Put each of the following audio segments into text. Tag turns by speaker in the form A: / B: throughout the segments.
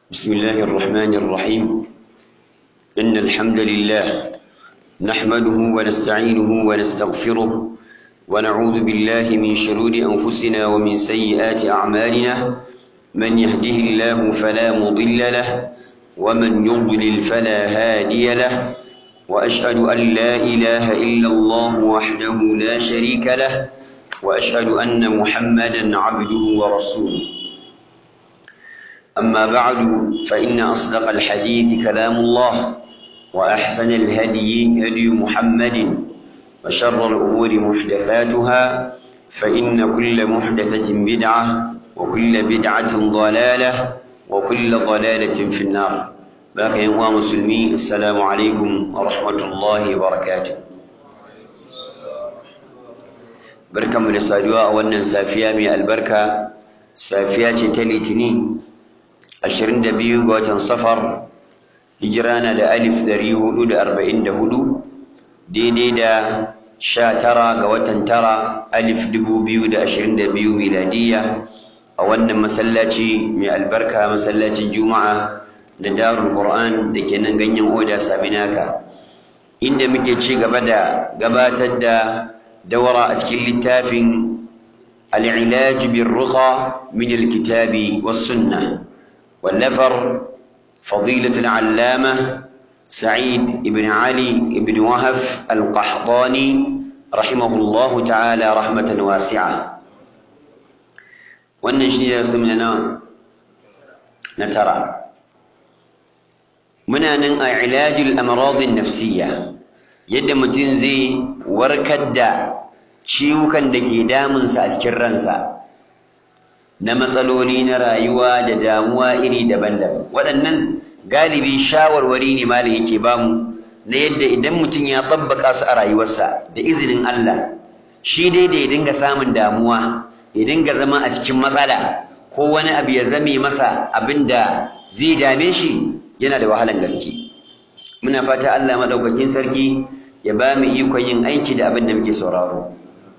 A: بسم الله الرحمن الرحيم إن الحمد لله نحمده ونستعينه ونستغفره ونعوذ بالله من شرور أنفسنا ومن سيئات أعمالنا من يهده الله فلا مضل له ومن يضلل فلا هادي له وأشهد أن لا إله إلا الله وحده لا شريك له وأشهد أن محمدا عبده ورسوله أما بعد فإن أصدق الحديث كلام الله وأحسن الهدي هدي محمد وشر الأمور محدثاتها فإن كل محدثة بدعة وكل بدعة ضلالة وكل ضلالة في النار باقي يا مسلمين السلام عليكم ورحمة الله وبركاته بركة من الصدوى وأن سافيا من البركة سافيا تلتني 22 ga watan safar hijira na da alif 444 daidai da 19 ga watan tara alif 2022 miladiya a wannan masallaci mai albarka masallacin juma'a da darul qur'an da ke nan ganyen oda sabinaka inda muke ci gaba da gabatar da daura a cikin littafin al-ilaj bir ruqa min al-kitabi was sunnah والنفر فضيلة العلامة سعيد بن علي بن وهف القحطاني رحمه الله تعالى رحمة واسعة والنشيد سمنا نترى منا نن علاج الأمراض النفسية يد متنزي وركدا ciwukan da ke damunsa a cikin ransa na matsaloli na rayuwa da damuwa iri daban-daban waɗannan galibi shawarwari ne malam yake bamu na yadda idan mutum ya tabbaka su a rayuwarsa da izinin Allah shi dai da ya dinga samun damuwa ya dinga zama a cikin matsala ko wani abu ya zame masa abin da zai dame shi yana da wahalan gaske muna fata Allah madaukakin sarki ya ba mu ikon yin aiki da abin da muke sauraro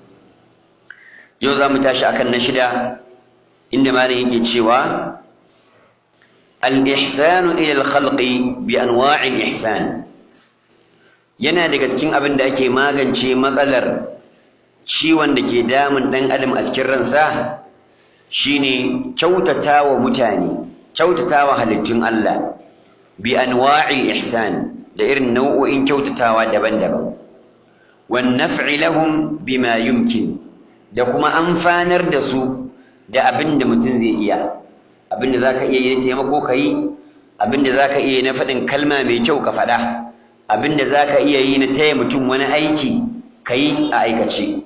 A: yau za mu tashi akan na shida inda malam yake cewa al-ihsanu ila al-khalqi bi anwa'il ihsan yana daga cikin abin da ake magance matsalar ciwon da ke damun dan adam a cikin ransa shine kyautatawa mutane kyautatawa halittun Allah bi anwa'il ihsan da irin nau'o'in kyautatawa daban-daban wan naf'i lahum bima yumkin da kuma amfanar da su da abin da mutum zai iya abin da za ka iya yi na taimako ka yi abin da za ka iya yi na faɗin kalma mai kyau ka faɗa abin da za ka iya yi na taya mutum wani aiki ka yi a aikace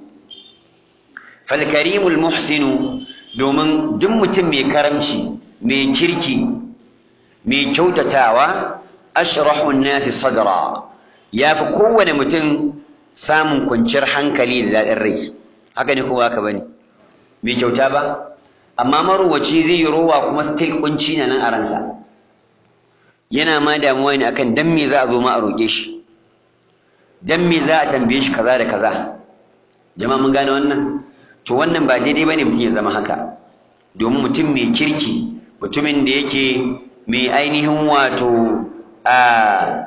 A: falkarimul muhsinu domin duk mutum mai karamci mai kirki mai kyautatawa ashrahun nasi sadra ya fi kowane mutum samun kwanciyar hankali da daɗin rai haka ne kowa ka bane bai kyauta ba amma marowaci zai yi rowa kuma still kunci na nan a ransa yana ma damuwa ne akan dan me za a zo ma a roƙe shi dan me za a tambaye shi kaza da kaza jama'a mun gane wannan to wannan ba daidai bane mutum ya zama haka domin mutum mai kirki mutumin da yake mai ainihin wato a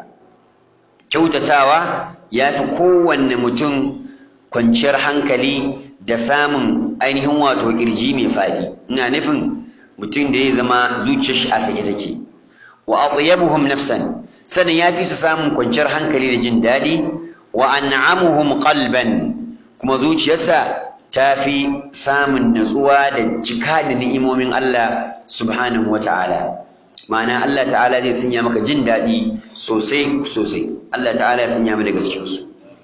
A: kyautatawa ya fi kowanne mutum kwanciyar hankali da samun ainihin wato kirji mai faɗi ina nufin mutum da ya zama zuciyar shi a sake take wa atyabuhum nafsan sanin yafi su samun kwanciyar hankali da jin daɗi wa an'amuhum qalban kuma zuciyarsa ta fi samun natsuwa da cika da ni'imomin Allah subhanahu wa ta'ala ma'ana Allah ta'ala zai sanya maka jin daɗi sosai sosai Allah ta'ala ya sanya mu daga cikinsu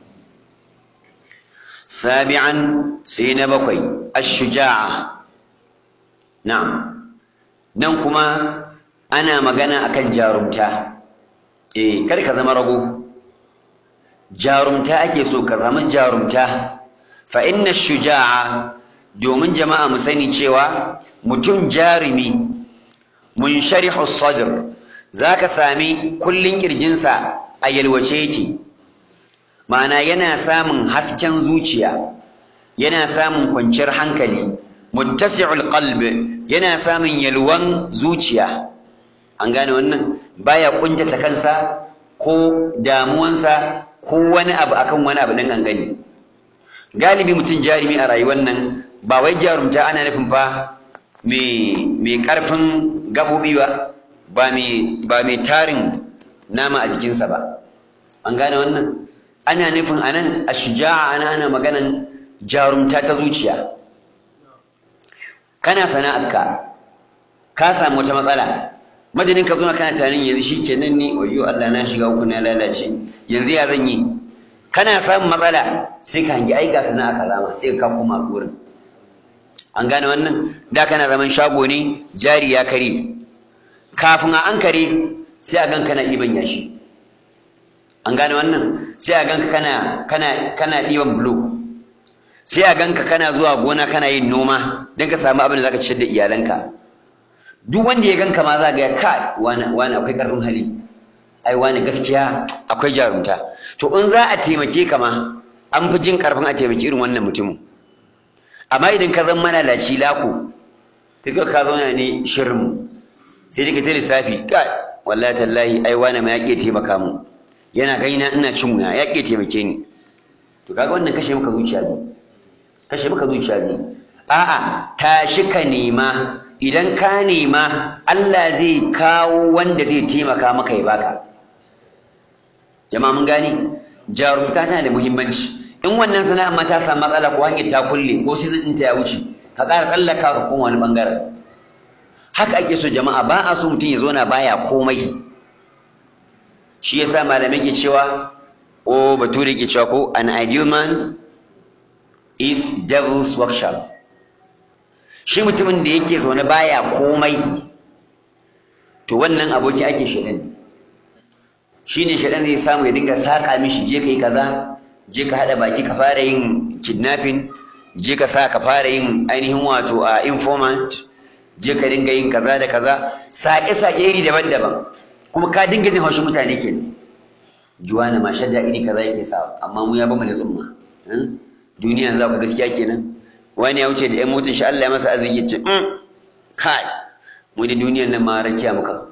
A: سابعا سين بقي الشجاعة نعم ننكما أنا مغانا أكن جارمتا إيه كذلك زما رغو جارمتا أكي سو كزما جارمتا فإن الشجاعة domin jama'a mu sani cewa mutum jarumi munsharihu sadr zaka sami kullun kirjinsa a yalwace yake ma'ana yana samun hasken zuciya yana samun kwanciyar hankali muttasi'ul qalb yana samun yalwan zuciya an gane wannan baya kuntata kansa ko damuwansa ko wani abu akan wani abu dan gangani galibi mutum jarumi a rayuwar nan ba wai jarumta ana nufin fa mai karfin gabobi ba ba mai tarin nama a jikinsa ba an gane wannan ana nufin anan a shuja'a ana ana maganan jarumta ta zuciya kana sana'arka ka samu wata matsala madadin ka zuna kana tunanin yanzu shi kenan ni wayo Allah na shiga uku na lalace yanzu ya zan yi kana samun matsala sai ka hangi aika sana'a ka zama sai ka koma gurin an gane wannan da kana zaman shago ne jari ya kare kafin a an kare sai a ganka na ɗiban yashi an gane wannan sai a ganka kana kana kana ɗiban bulo sai a ganka kana zuwa gona kana yin noma don ka samu abin da zaka ciyar da iyalanka duk wanda ya ganka ma za ga kai wani wani akwai karfin hali ai wani gaskiya akwai jarumta to in za a taimake ka ma an fi jin karfin a taimaki irin wannan mutumin amma idan ka zama malalaci lako tuka ka zauna ne shirin sai dai ka ta lissafi kai wallahi tallahi ai wani ma ya ke taimaka mu yana gaina ina cin wuya ya ke taimake ni to kaga wannan kashe maka zuciya zai kashe maka zuciya zai a'a tashi ka nema idan ka nema Allah zai kawo wanda zai taimaka maka ya baka jama'a mun gani jarumta tana da muhimmanci in wannan sana'a ma ta samu matsala ko hanyar ta kulle ko season ɗinta ya wuce ka ƙara tsallaka ka koma wani ɓangaren haka ake so jama'a ba a so mutum ya zauna baya komai shi yasa malamai ke cewa o bature ke cewa ko an ideal man is devil's workshop shi mutumin da yake zaune baya komai to wannan aboki ake shaɗan shine shaɗan zai samu ya dinga saƙa mishi je kai kaza je ka haɗa baki ka fara yin kidnapping je ka sa ka fara yin ainihin wato a informant je ka dinga yin kaza da kaza saƙe-saƙe iri daban-daban kuma ka dinga jin haushin mutane ke juwana ma shadda iri kaza yake sa amma mu ya bamu da tsumma duniya za ka gaskiya kenan wani ya wuce da ƴan motun shi Allah ya masa arziki ya ce kai mu da duniyan nan ma rakiya muka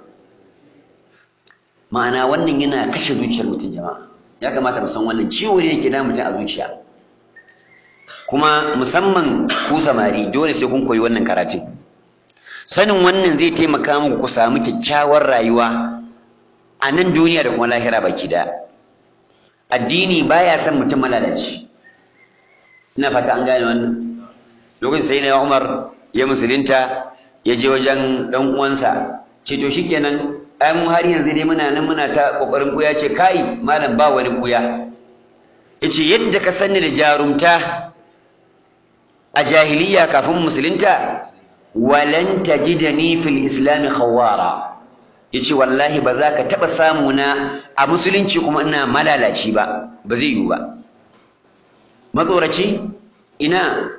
A: ma'ana wannan yana kashe zuciyar mutum jama'a ya kamata mu san wannan ciwo ne yake da mutum a zuciya kuma musamman ku samari dole sai kun koyi wannan karatun sanin wannan zai taimaka muku ku samu kyakkyawar rayuwa a nan duniya da kuma lahira baki da addini baya son mutum malalaci ina fata an gane wannan lokacin sai na Umar ya musulunta ya je wajen dan uwansa ce to shikenan ai mu har yanzu dai muna nan muna ta kokarin buya ce kai malam ba wani buya yace yadda ka sanni da jarumta a jahiliya kafin musulunta walan tajidani fil islam khawara yace wallahi ba za ka taba samu na a musulunci kuma ina malalaci ba ba zai yiwu ba matsoraci ina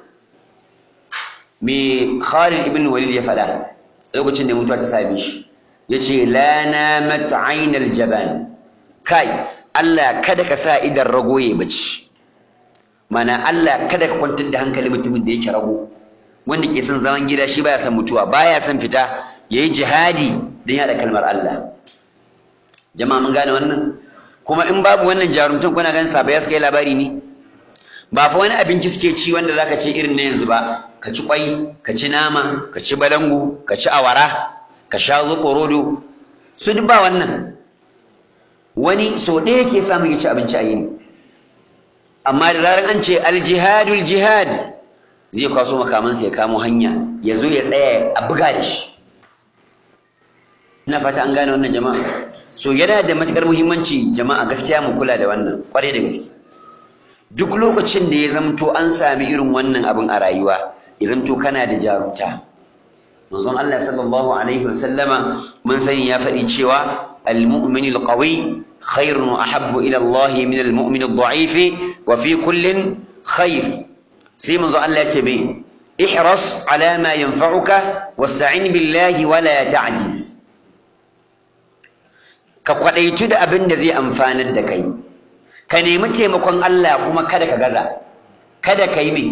A: me Khalid ibn Walid ya faɗa lokacin da mutuwa ta same shi yace la namat aynal jaban kai Allah kada ka sa idan rago ya bace mana Allah kada ka kwantar da hankali mutumin da yake rago wanda ke son zaman gida shi baya son mutuwa baya son fita yayi jihadi don yada kalmar Allah jama'a mun gane wannan kuma in babu wannan jarumtan kuna ganin sabai suka yi labari ne ba fa wani abinci suke ci wanda zaka ce irin na yanzu ba ka ci kwai ka ci nama ka ci balangu ka ci awara ka sha rodo su duk ba wannan wani so ɗaya yake samun ya ci abinci a yini amma da zarar an ce aljihadul jihad zai kwaso makamansa ya kamo hanya ya zo ya tsaya a buga da shi ina fata an gane wannan jama'a so yana da matukar muhimmanci jama'a gaskiya mu kula da wannan kwarai da gaske duk lokacin da ya zamto an sami irin wannan abin a rayuwa ya zamto kana da jarumta manzon Allah sallallahu alaihi wasallama mun sani ya faɗi cewa al-mu'min al-qawi khairun wa ahabbu ila Allah min al-mu'min ad-da'if wa fi kullin khair sai manzo Allah ya ce bai ihras ala ma yanfa'uka wasta'in billahi wa la ta'jiz ka kwadaitu da abin da zai amfanar da kai ka nemi taimakon Allah kuma kada ka gaza kada ka yi mai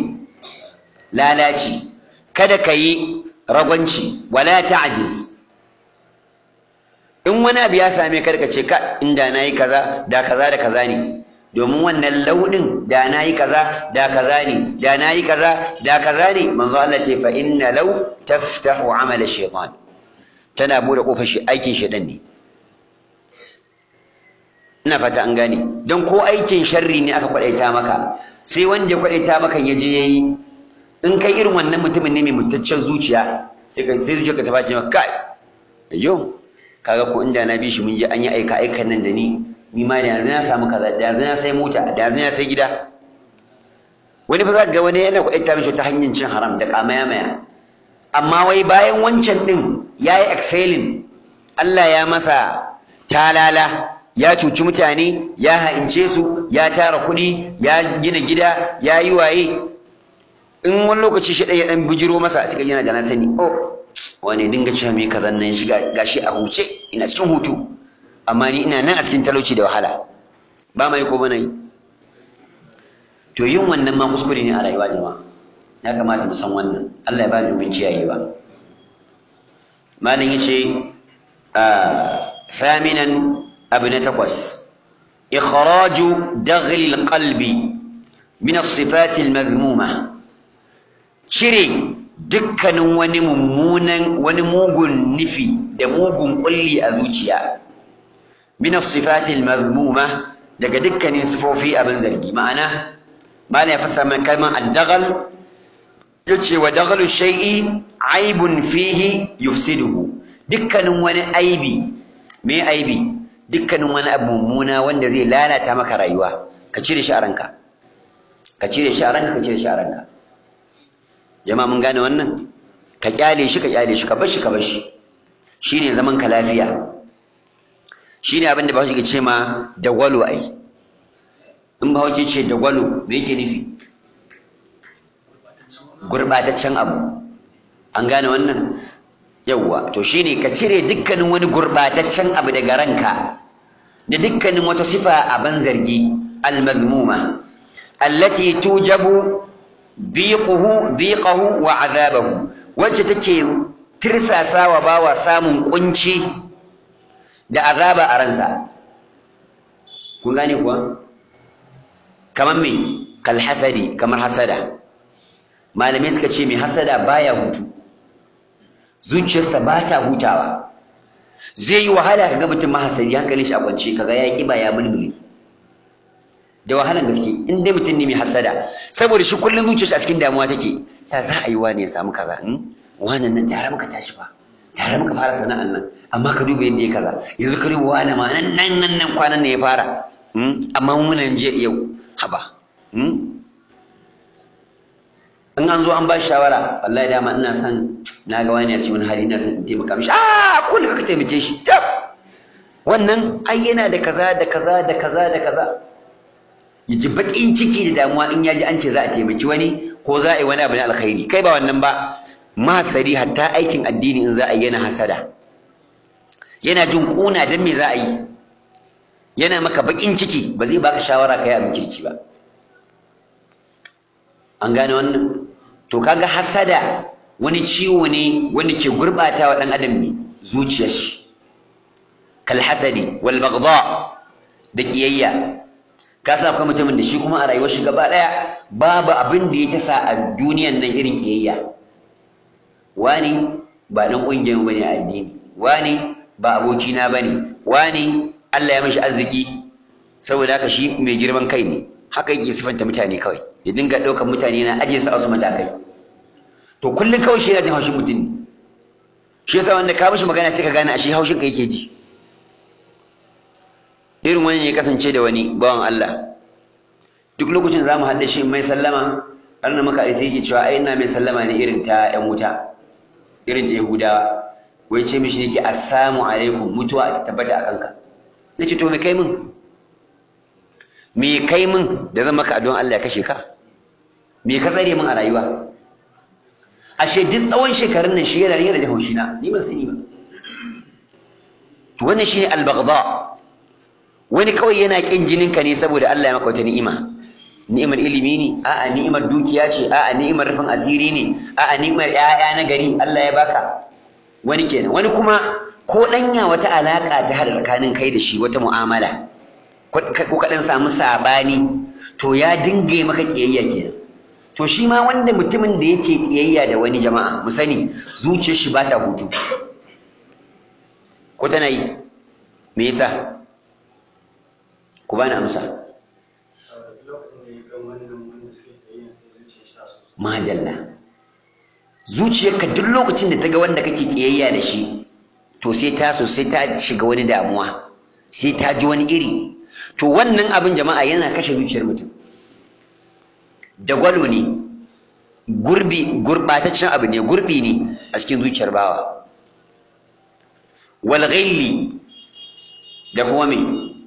A: lalaci kada ka yi ragwanci wala ta'jiz in wani abu ya same ka ce ka inda na yi kaza da kaza da kaza ne domin wannan launin da na yi kaza da kaza ne da na yi kaza da kaza ne manzo Allah ce fa inna law taftahu amala shaytan tana bude kofar shi aikin shaytan ne ina fata an gane don ko aikin sharri ne aka kwadaita maka sai wanda ya kwadaita maka ya je yayi in kai irin wannan mutumin ne mai mutaccen zuciya sai ka sai zuciyarka ta bace maka kai ayyo kaga ko inda na bi shi mun je an yi aika aikan nan da ni ni ma da yanzu na samu kaza da yanzu na sai mota da yanzu na sai gida wani fa zaka ga wani yana kwadaita mishi ta hanyar cin haram da kamaya maya amma wai bayan wancan din yayi excelling Allah ya masa talala ya cuci mutane ya ha'ince su ya tara kuɗi ya gina gida ya yi waye in wani lokaci shi ɗaya ɗan bijiro masa suka yana da na sani oh wani dinga cewa me kazan nan shi gashi a huce ina cikin hutu amma ni ina nan a cikin talauci da wahala ba mai ko bana yi to yin wannan ma kuskure ne a rayuwa jama'a ya kamata mu san wannan Allah ya ba mu mun kiyayewa malam yace thaminan abu na takwas ikhraju daghli alqalbi min as-sifat al-madhmuma cire dukkanin wani mummunan wani mugun nufi da mugun kulli a zuciya min as-sifat al-madhmuma daga dukkanin sifofi abin zargi ma'ana mala ya fasa man kalman ad-daghal yace wa daghlu shay'i aibun fihi yufsiduhu dukkanin wani aibi me aibi dukkanin wani abu mummuna wanda zai lalata maka rayuwa ka cire shi a ranka ka cire shi a ranka ka cire shi a ranka jama'a mun gane wannan ka kyale shi ka kyale shi ka bar shi ka bar shi shine zaman ka lafiya shine abin da Bahaushe ke ce ma dagwalo ai in Bahaushe ce dagwalo me yake nufi gurbataccen abu an gane wannan yawwa to shine ka cire dukkanin wani gurbataccen abu daga ranka da dukkanin wata sifa a ban zargi al-mazmuma allati tujabu diquhu diqahu wa azabahu wacce take tirsasawa bawa samun kunci da azaba a ransa kun gane kuwa kamar me kal hasadi kamar hasada malamai suka ce mai hasada baya hutu zuciyarsa ba ta hutawa zai yi wahala ka ga mutum mahasari hankalin shi a kwance kaga ya kiba ya bulbuli da wahalan gaske in dai mutum ne mai hasada saboda shi kullum zuciyarsa a cikin damuwa take ta za a yi wani ya samu kaza in wannan nan tare muka tashi ba tare muka fara sana'an nan amma ka duba yadda ya kaza yanzu ka duba wani ma nan nan nan nan kwanan ne ya fara amma muna je yau haba in an zo an ba shi shawara wallahi dama ina son na ga wani a cikin hali ina son in taimaka mishi a ko da ka taimake shi tab wannan ai yana da kaza da kaza da kaza da kaza ya ji baƙin ciki da damuwa in ya ji an ce za a taimaki wani ko za a yi wani abu na alkhairi kai ba wannan ba mahasari hatta aikin addini in za a yi yana hasada yana jin ƙuna don me za a yi yana maka baƙin ciki ba zai baka shawara kai abin kirki ba an gane wannan to kaga hasada wani ciwo ne wanda ke gurɓata wa ɗan adam ne zuciyar shi kal hasadi wal baghdha da kiyayya ka sa akwai mutumin da shi kuma a rayuwar shi gaba ɗaya babu abin da ya tasa a duniyan nan irin kiyayya wani ba ɗan ƙungiyar bane a addini wani ba abokina bane wani Allah ya mishi arziki saboda haka shi mai girman kai ne haka yake sifanta mutane kawai ya dinga ɗaukar mutane na ajiye su a wasu matakai to kullum kawai shi yana jin haushin mutum ne shi yasa wanda ka mishi magana sai ka gane a shi haushin ka yake ji irin wani ne kasance da wani bawan Allah duk lokacin za mu haɗa shi mai sallama har na maka sai yake cewa ai ina mai sallama ne irin ta ƴan wuta irin ta Yahudawa wai ce mishi yake assalamu alaikum mutuwa ta tabbata a kanka nace to me kai min me kai min da zan maka addu'an Allah ya kashe ka me ka tsare min a rayuwa ashe duk tsawon shekarun nan shi yana yana da haushi na ni ban sani ba to wannan shine al-baghdha wani kawai yana kin jinin ka ne saboda Allah ya maka wata ni'ima ni'imar ilimi ne a'a ni'imar dukiya ce a'a ni'imar rufin asiri ne a'a ni'imar ƴaƴa na gari Allah ya baka wani kenan wani kuma ko ɗanya wata alaƙa ta haɗa tsakanin kai da shi wata mu'amala ko kaɗan samu saɓani to ya dinga maka ƙiyayya kenan to shi ma wanda mutumin da yake ƙiyayya da wani jama'a mu sani zuciyar shi ba ta hutu ko tana yi me yasa ku bani amsa madalla zuciyarka duk lokacin da ta ga wanda kake kiyayya da shi to sai ta so sai ta shiga wani damuwa sai ta ji wani iri to wannan abin jama'a yana kashe zuciyar mutum da gwalo ne gurbi gurbataccen abu ne gurbi ne a cikin zuciyar bawa wal ghilli da kuma me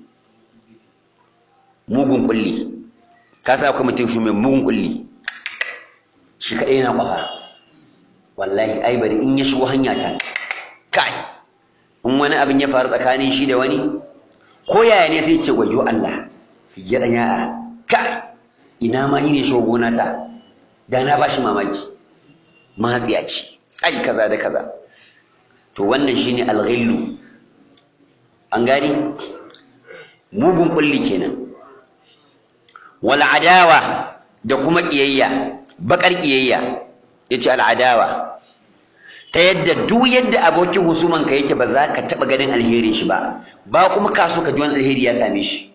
A: mugun kulli ka sa akwai mutum shi mai mugun kulli shi kaɗai yana ƙwafa wallahi ai bari in ya shigo hanya ta kai in wani abin ya faru tsakanin shi da wani ko yaya ne sai ce gwayo Allah su ya ɗan ya'a kai ina ma ni ne shigo gona ta da na ba shi mamaki matsiya ce ai kaza da kaza to wannan shine alghillu an gani mugun kulli kenan wal adawa da kuma kiyayya bakar kiyayya yace al adawa ta yadda duk yadda abokin husuman ka yake ba za ka taba ganin alherin shi ba ba kuma ka so ka ji wani alheri ya same shi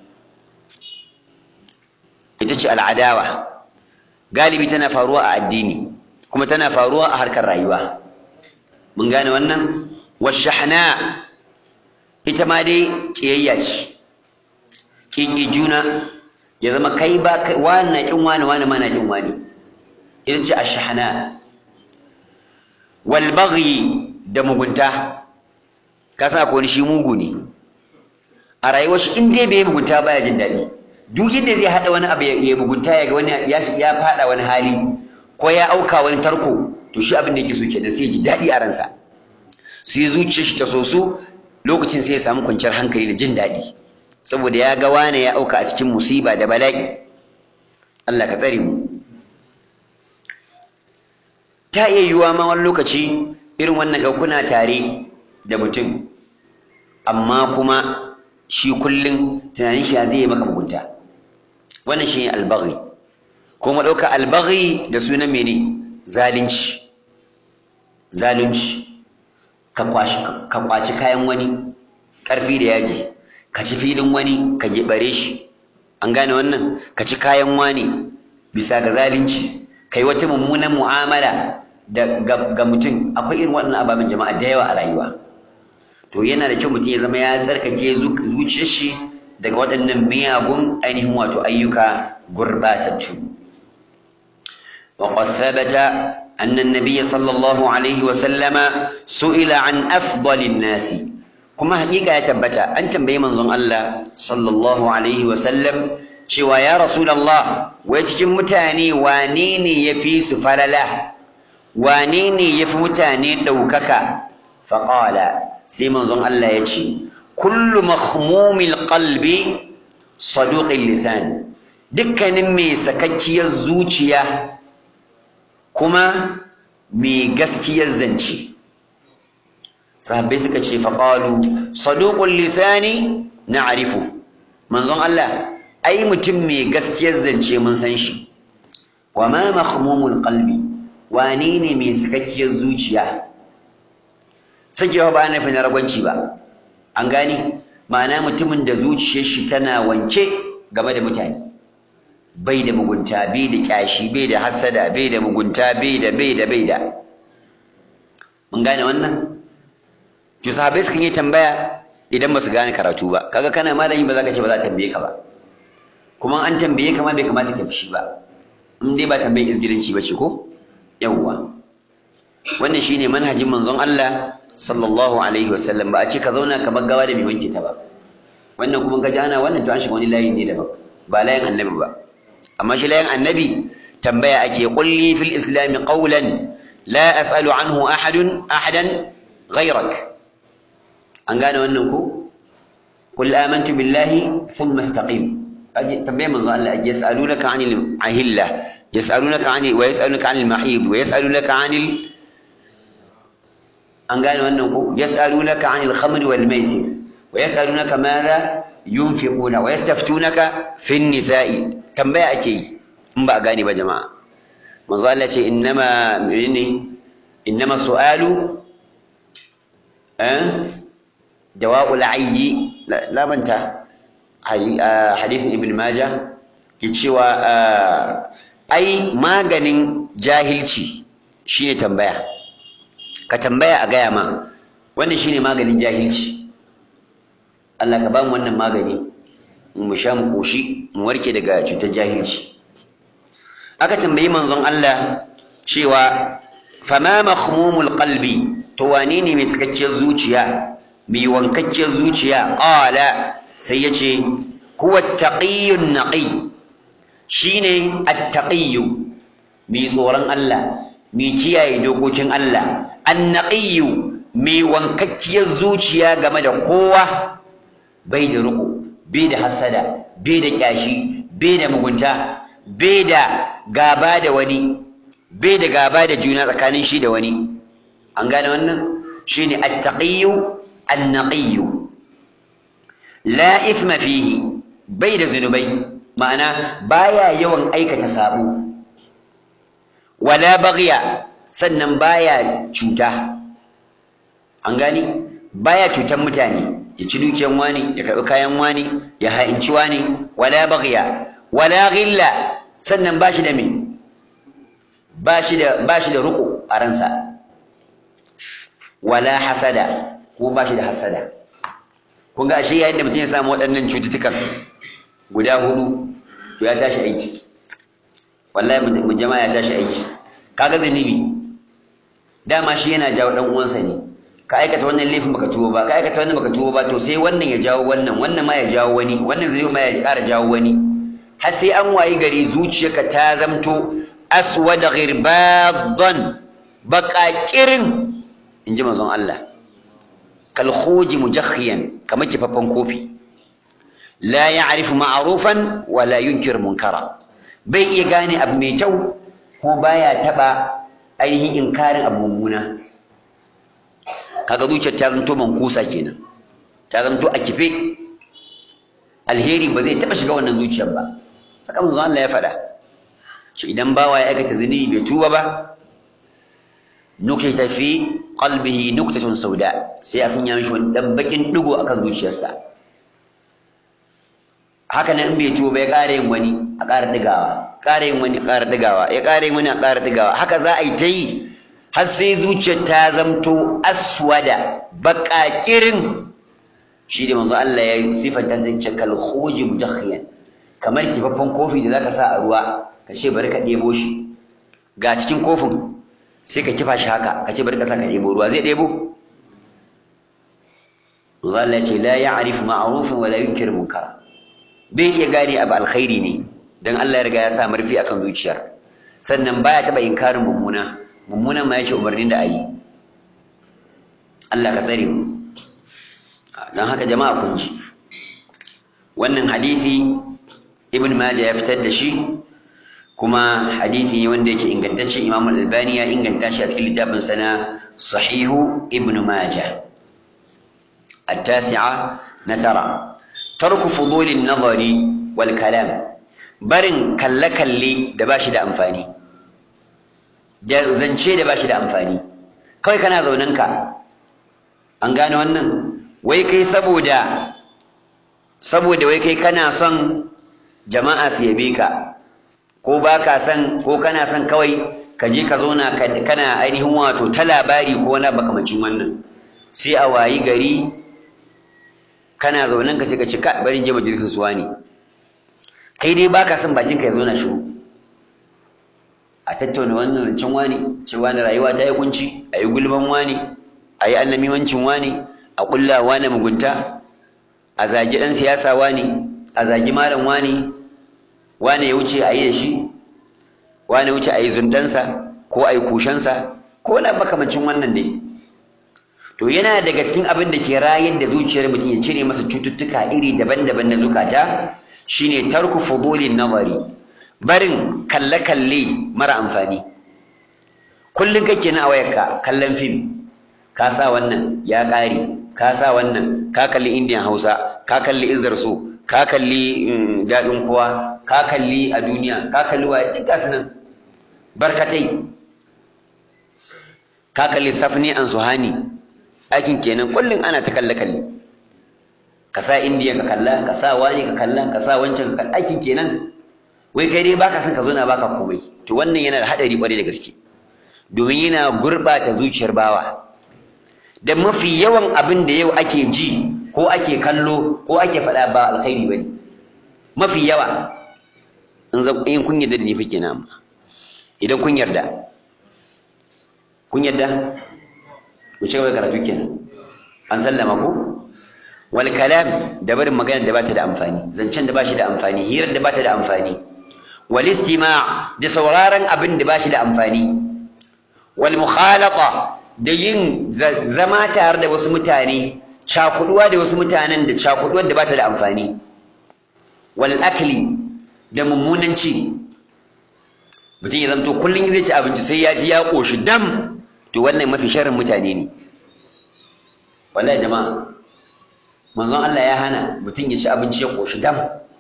A: ita ce al adawa galibi tana faruwa a addini kuma tana faruwa a harkar rayuwa mun gane wannan washahna ita ma dai kiyayya ce kiki juna ya zama kai ba wani na kin wani wani ma na kin wani ita ce ashahna wal baghi da mugunta ka san akwai shi mugu ne a rayuwar shi in dai bai mugunta baya jin daɗi duk yadda zai haɗa wani abu ya mugunta ya ga wani ya faɗa wani hali ko ya auka wani tarko to shi abin da yake so kenan sai ji daɗi a ransa sai zuciyar shi ta so su lokacin sai ya samu kwanciyar hankali da jin daɗi saboda ya ga wane ya auka a cikin musiba da bala'i Allah ka tsare mu ta iya yiwuwa ma wani lokaci irin wannan ga kuna tare da mutum amma kuma shi kullum tunanin shi zai yi maka mugunta wannan shi ne albaghi ko mu ɗauka albaghi da sunan mene zalunci zalunci ka kwaci kayan wani ƙarfi da yaji ka ci filin wani ka bare shi an gane wannan ka ci kayan wani bisa ga zalunci kai wata mummunan mu'amala da ga mutum akwai irin waɗannan ababen jama'a da yawa a rayuwa to yana da kyau mutum ya zama ya tsarkake zuciyar shi daga waɗannan miyagun ainihin wato ayyuka gurɓatattu وقد ثبت أن النبي صلى الله عليه وسلم سئل عن أفضل الناس كما حقيقة يتبت أنت بي منظم الله صلى الله عليه وسلم شوى يا رسول الله ويتكم متاني وانيني يفي سفلله وانيني يفي متاني دوكك فقال سي منظم الله يتشي كل مخموم القلب صدوق اللسان دكا نمي سككي الزوجيه kuma mai gaskiyar zance sahabbai suka ce faƙalu saduqul lisani na arifu manzon Allah ai mutum mai gaskiyar zance mun san shi wa ma mahmumul qalbi wane ne mai sakakkiyar zuciya sakewa ba na na ragwanci ba an gani ma'ana mutumin da zuciyar shi tana wanke game da mutane bai da mugunta bai da kyashi bai da hasada bai da mugunta bai da bai da bai da mun gane wannan to sahabbai sukan yi tambaya idan ba su gane karatu ba kaga kana malami ba za ka ce ba za ta tambaye ka ba kuma an tambaye ka ma bai kamata ka fushi ba in dai ba tambayin izgilanci ba ce ko yawwa wannan shine manhajin manzon Allah sallallahu alaihi wasallam ba a ce ka zauna ka gawa da mai wanke ta ba wannan kuma ka ji ana wannan to an shiga wani layi ne daban ba layin annabi ba amma shi layin annabi tambaya ake qulli fil islam qawlan la as'alu anhu ahadun ahadan ghayrak an gane wannan ko qul amantu billahi thumma istaqim tambaya manzo Allah ake yas'alunaka anil ahilla yas'alunaka anil wa yas'alunaka anil mahid wa yas'alunaka anil an gane wannan ko yas'alunaka 'anil khamri wal maisir wa yas'alunaka madha yunfiquna wa yastaftunaka fin nisa'i tambaya ake yi in ba a gane ba jama'a manzo Allah ce innama menene innama su'alu eh jawabul ayyi la manta hadithin ibn majah ke cewa ai maganin jahilci shine tambaya ka tambaya a gaya ma wannan shine maganin jahilci Allah ka ba mu wannan magani mu sha mu koshi mu warke daga cutar jahilci aka tambayi manzon Allah cewa fama makhmumul qalbi to wane ne mai sakakkiyar zuciya mai wankakkiyar zuciya qala sai yace huwa taqiyyun naqi shine at-taqiyyu mai tsoron Allah mai kiyaye dokokin Allah an-naqiyyu mai wankakkiyar zuciya game da kowa bai da riko bai da hasada bai da kyashi bai da mugunta bai da gaba da wani bai da gaba da juna tsakanin shi da wani an gane wannan shine at-taqiyyu an-naqiyyu la ithma fihi bai da zunubai ma'ana baya yawan aikata sabo wala baghiya sannan baya cuta an gani baya cutan mutane ya ci dukiyan wani ya karɓi kayan wani ya ha'inci wani wala baghiya wala ghilla sannan bashi da me bashi da bashi da ruku a ransa wala hasada ko bashi da hasada kun ga ashe yayin da mutum ya samu waɗannan cututtukan guda hudu to ya tashi aiki wallahi mu jama'a ya tashi aiki kaga zanibi dama shi yana jawo dan uwansa ne ka aikata wannan laifin baka tuwo ba ka aikata wannan baka tuwo ba to sai wannan ya jawo wannan wannan ma ya jawo wani wannan zai ma ya ƙara jawo wani har sai an wayi gari zuciyarka ta zamto aswad ghirbadan baqaqirin inji manzon Allah kal khuji mujakhiyan kamar kifaffan kofi la ya'rifu ma'rufan wa la yunkir munkara bai iya gane abu mai kyau ko baya taba ainihin inkarin abu mummuna kaga zuciyar ta zanto mankusa kenan ta zanto a kife alheri ba zai taba shiga wannan zuciyar ba haka manzo Allah ya faɗa shi idan bawa ya aikata zunubi bai tuba ba nukita fi qalbihi nuktatun sauda sai a sanya mishi wani dan bakin digo akan zuciyarsa haka nan in bai tuba ba ya ƙara yin wani a ƙara digawa ƙara yin wani a ƙara digawa ya ƙara yin wani a ƙara digawa haka za a yi ta yi har sai zuciyar ta zamto aswada baƙaƙirin shi da manzo Allah ya sifanta ta ce kal khuji mujakhiyan kamar kifaffen kofi da zaka sa a ruwa ka ce bari ka ɗebo shi ga cikin kofin sai ka kifa shi haka ka ce bari ka sa ka ɗebo ruwa zai ɗebo manzo Allah ya ce la ya'rifu ma'rufan wa la yunkir munkara bai iya gane abu alkhairi ne dan Allah ya riga ya sa marfi akan zuciyar sannan baya taba inkarin mummuna mummunan ma yake umarnin da ayi Allah ka tsare mu dan haka jama'a kun ji wannan hadisi ibn majah ya fitar da shi kuma hadisi ne wanda yake ingantacce imam al-albani ya inganta shi a cikin littafin sana sahihu ibn majah التاسعة نترى ترك فضول النظر والكلام barin kalle-kalle da ba shi da amfani da zance da ba shi da amfani kawai kana zaunanka an gane wannan wai kai saboda saboda wai kai kana son jama'a su yabe ka ko ba ka son ko kana son kawai ka je ka zauna kana ainihin wato ta labari ko wani makamancin wannan sai a wayi gari kana zaunan ka sai ka ce ka bari je majalisar suwa ne kai dai baka son bakin ka ya zauna shiru a tattauna wannan rancen wani cewa na rayuwa ta yi kunci a yi gulman wani a yi annamimancin wani a kulla wani mugunta a zagi ɗan siyasa wani a zagi malam wani wani ya wuce a yi da shi wani wuce a yi zundansa ko a yi kushensa ko na makamancin wannan dai to yana daga cikin abin da ke rayar da zuciyar mutum ya cire masa cututtuka iri daban-daban na zukata shine tarku fudulin nazari barin kalle-kalle mara amfani kullum kake na wayarka kallon fim ka sa wannan ya ƙare ka sa wannan ka kalli indiyan hausa ka kalli izdar so ka kalli daɗin kowa ka kalli a duniya ka kalli waye duk gasu nan barkatai ka kalli safni an suhani aikin kenan kullum ana ta kalle kalle ka sa indiya ka kalla ka sa wani ka kalla ka sa wancan ka kalla aikin kenan wai kai dai baka son ka zo na baka komai to wannan yana da hadari kwarai da gaske domin yana gurbata zuciyar bawa da mafi yawan abin da yau ake ji ko ake kallo ko ake faɗa ba alkhairi bane mafi yawa in zan in kun yarda da ni fa kenan idan kun yarda kun yarda mu ci gaba karatu kenan an sallama ko wal kalam da barin magana da bata da amfani zancen da bashi da amfani hirar da bata da amfani wal istima' da sauraron abin da bashi da amfani wal mukhalata da yin zama tare da wasu mutane cakuduwa da wasu mutanen da cakuduwar da bata da amfani wal akli da mummunan ci mutum ya zanto kullum zai ci abinci sai ya ji ya koshi dam to wannan mafi sharrin mutane ne wallahi jama'a manzon Allah ya hana mutum ya ci abinci ya koshi dam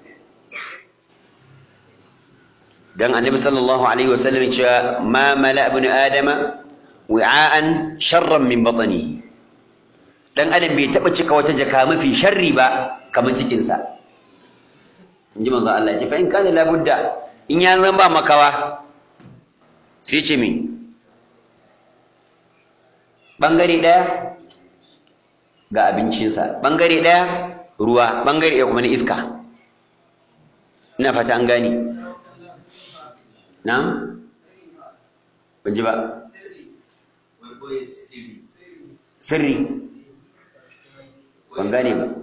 A: dan annabi sallallahu alaihi wasallam ya ce ma mala ibn adama wi'a'an sharran min batnihi dan adam bai taba cika wata jaka mafi sharri ba kamar cikin sa inji manzo Allah ya ce fa in kana la budda in ya zan ba makawa sai ce me bangare daya ga abincinsa bangare daya ruwa bangare ɗaya kuma na iska ina fata an gane na'am ban ji ba sirri ban gane ba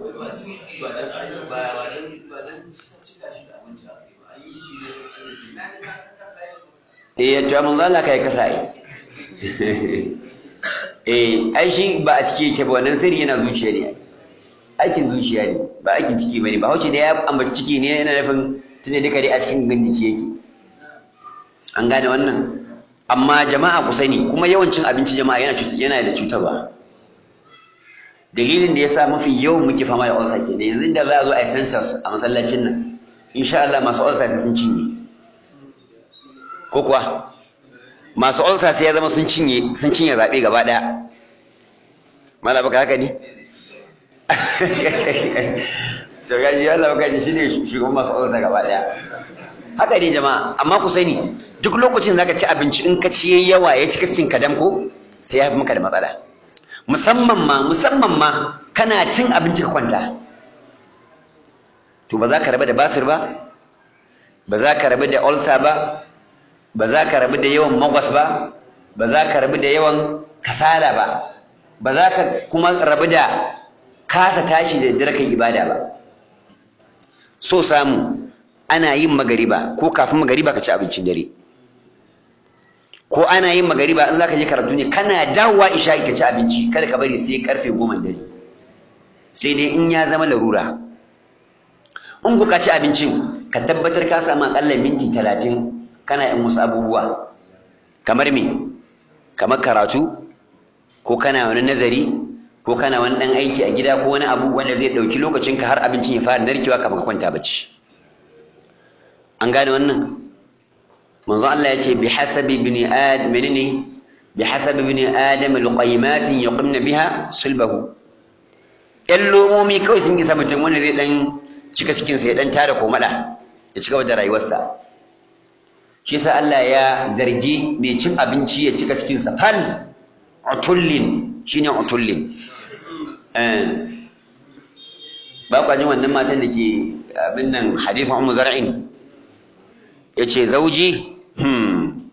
A: eh to mun zalla kai kasa ai eh ai shi ba a ciki yake ba wannan sirri yana zuciya ne aikin zuciya ne ba aikin ciki bane ba hauce da ya ambaci ciki ne yana nufin tunda duka dai a cikin gangan jiki yake an gane wannan amma jama'a ku sani kuma yawancin abinci jama'a yana yana da cutarwa dalilin da yasa mafi yawan muke fama da ulcer kenan yanzu da za a zo a yi census a masallacin nan insha Allah masu ulcer sai sun cinye ko kuwa masu ulcer sai ya zama sun cinye sun cinye zabe gaba daya mala baka haka ne to gaji Allah baka ji shine shugaban masu ulcer gaba daya haka ne jama'a amma ku sani duk lokacin zaka ci abinci in ka ci yayi yawa ya cika cin kadam ko sai ya fi maka da matsala musamman ma musamman ma kana cin abinci ka kwanta to ba za ka rabu da basir ba ba za ka rabu da ulcer ba ba za ka rabu da yawan magwas ba ba za ka rabu da yawan kasala ba ba za ka kuma rabu da kasa tashi da dare kan ibada ba so samu ana yin magariba ko kafin magariba ka ci abincin dare ko ana yin magariba in zaka je karatu ne kana dawowa isha ka ci abinci kada ka bari sai karfe goma dare sai dai in ya zama larura in ku ka ci abincin ka tabbatar ka samu akalla minti talatin kana yin wasu abubuwa kamar me kamar karatu ko kana wani nazari ko kana wani dan aiki a gida ko wani abu wanda zai ɗauki lokacinka har abincin ya fara narkewa kafin ka kwanta bacci an gane wannan manzo Allah ya ce bi hasabi ibn adam menene bi hasabi ibn adam alqaymatin yuqimna biha sulbahu yan lomomi kawai sun gisa mutum wanda zai dan cika cikin sa ya dan tara komada ya ci gaba da rayuwarsa shi yasa Allah ya zargi mai cin abinci ya cika cikin sa fal utullin shine utullin eh ba kwa jin wannan matan da ke abin nan hadithu ummu zar'in yace zauji hmm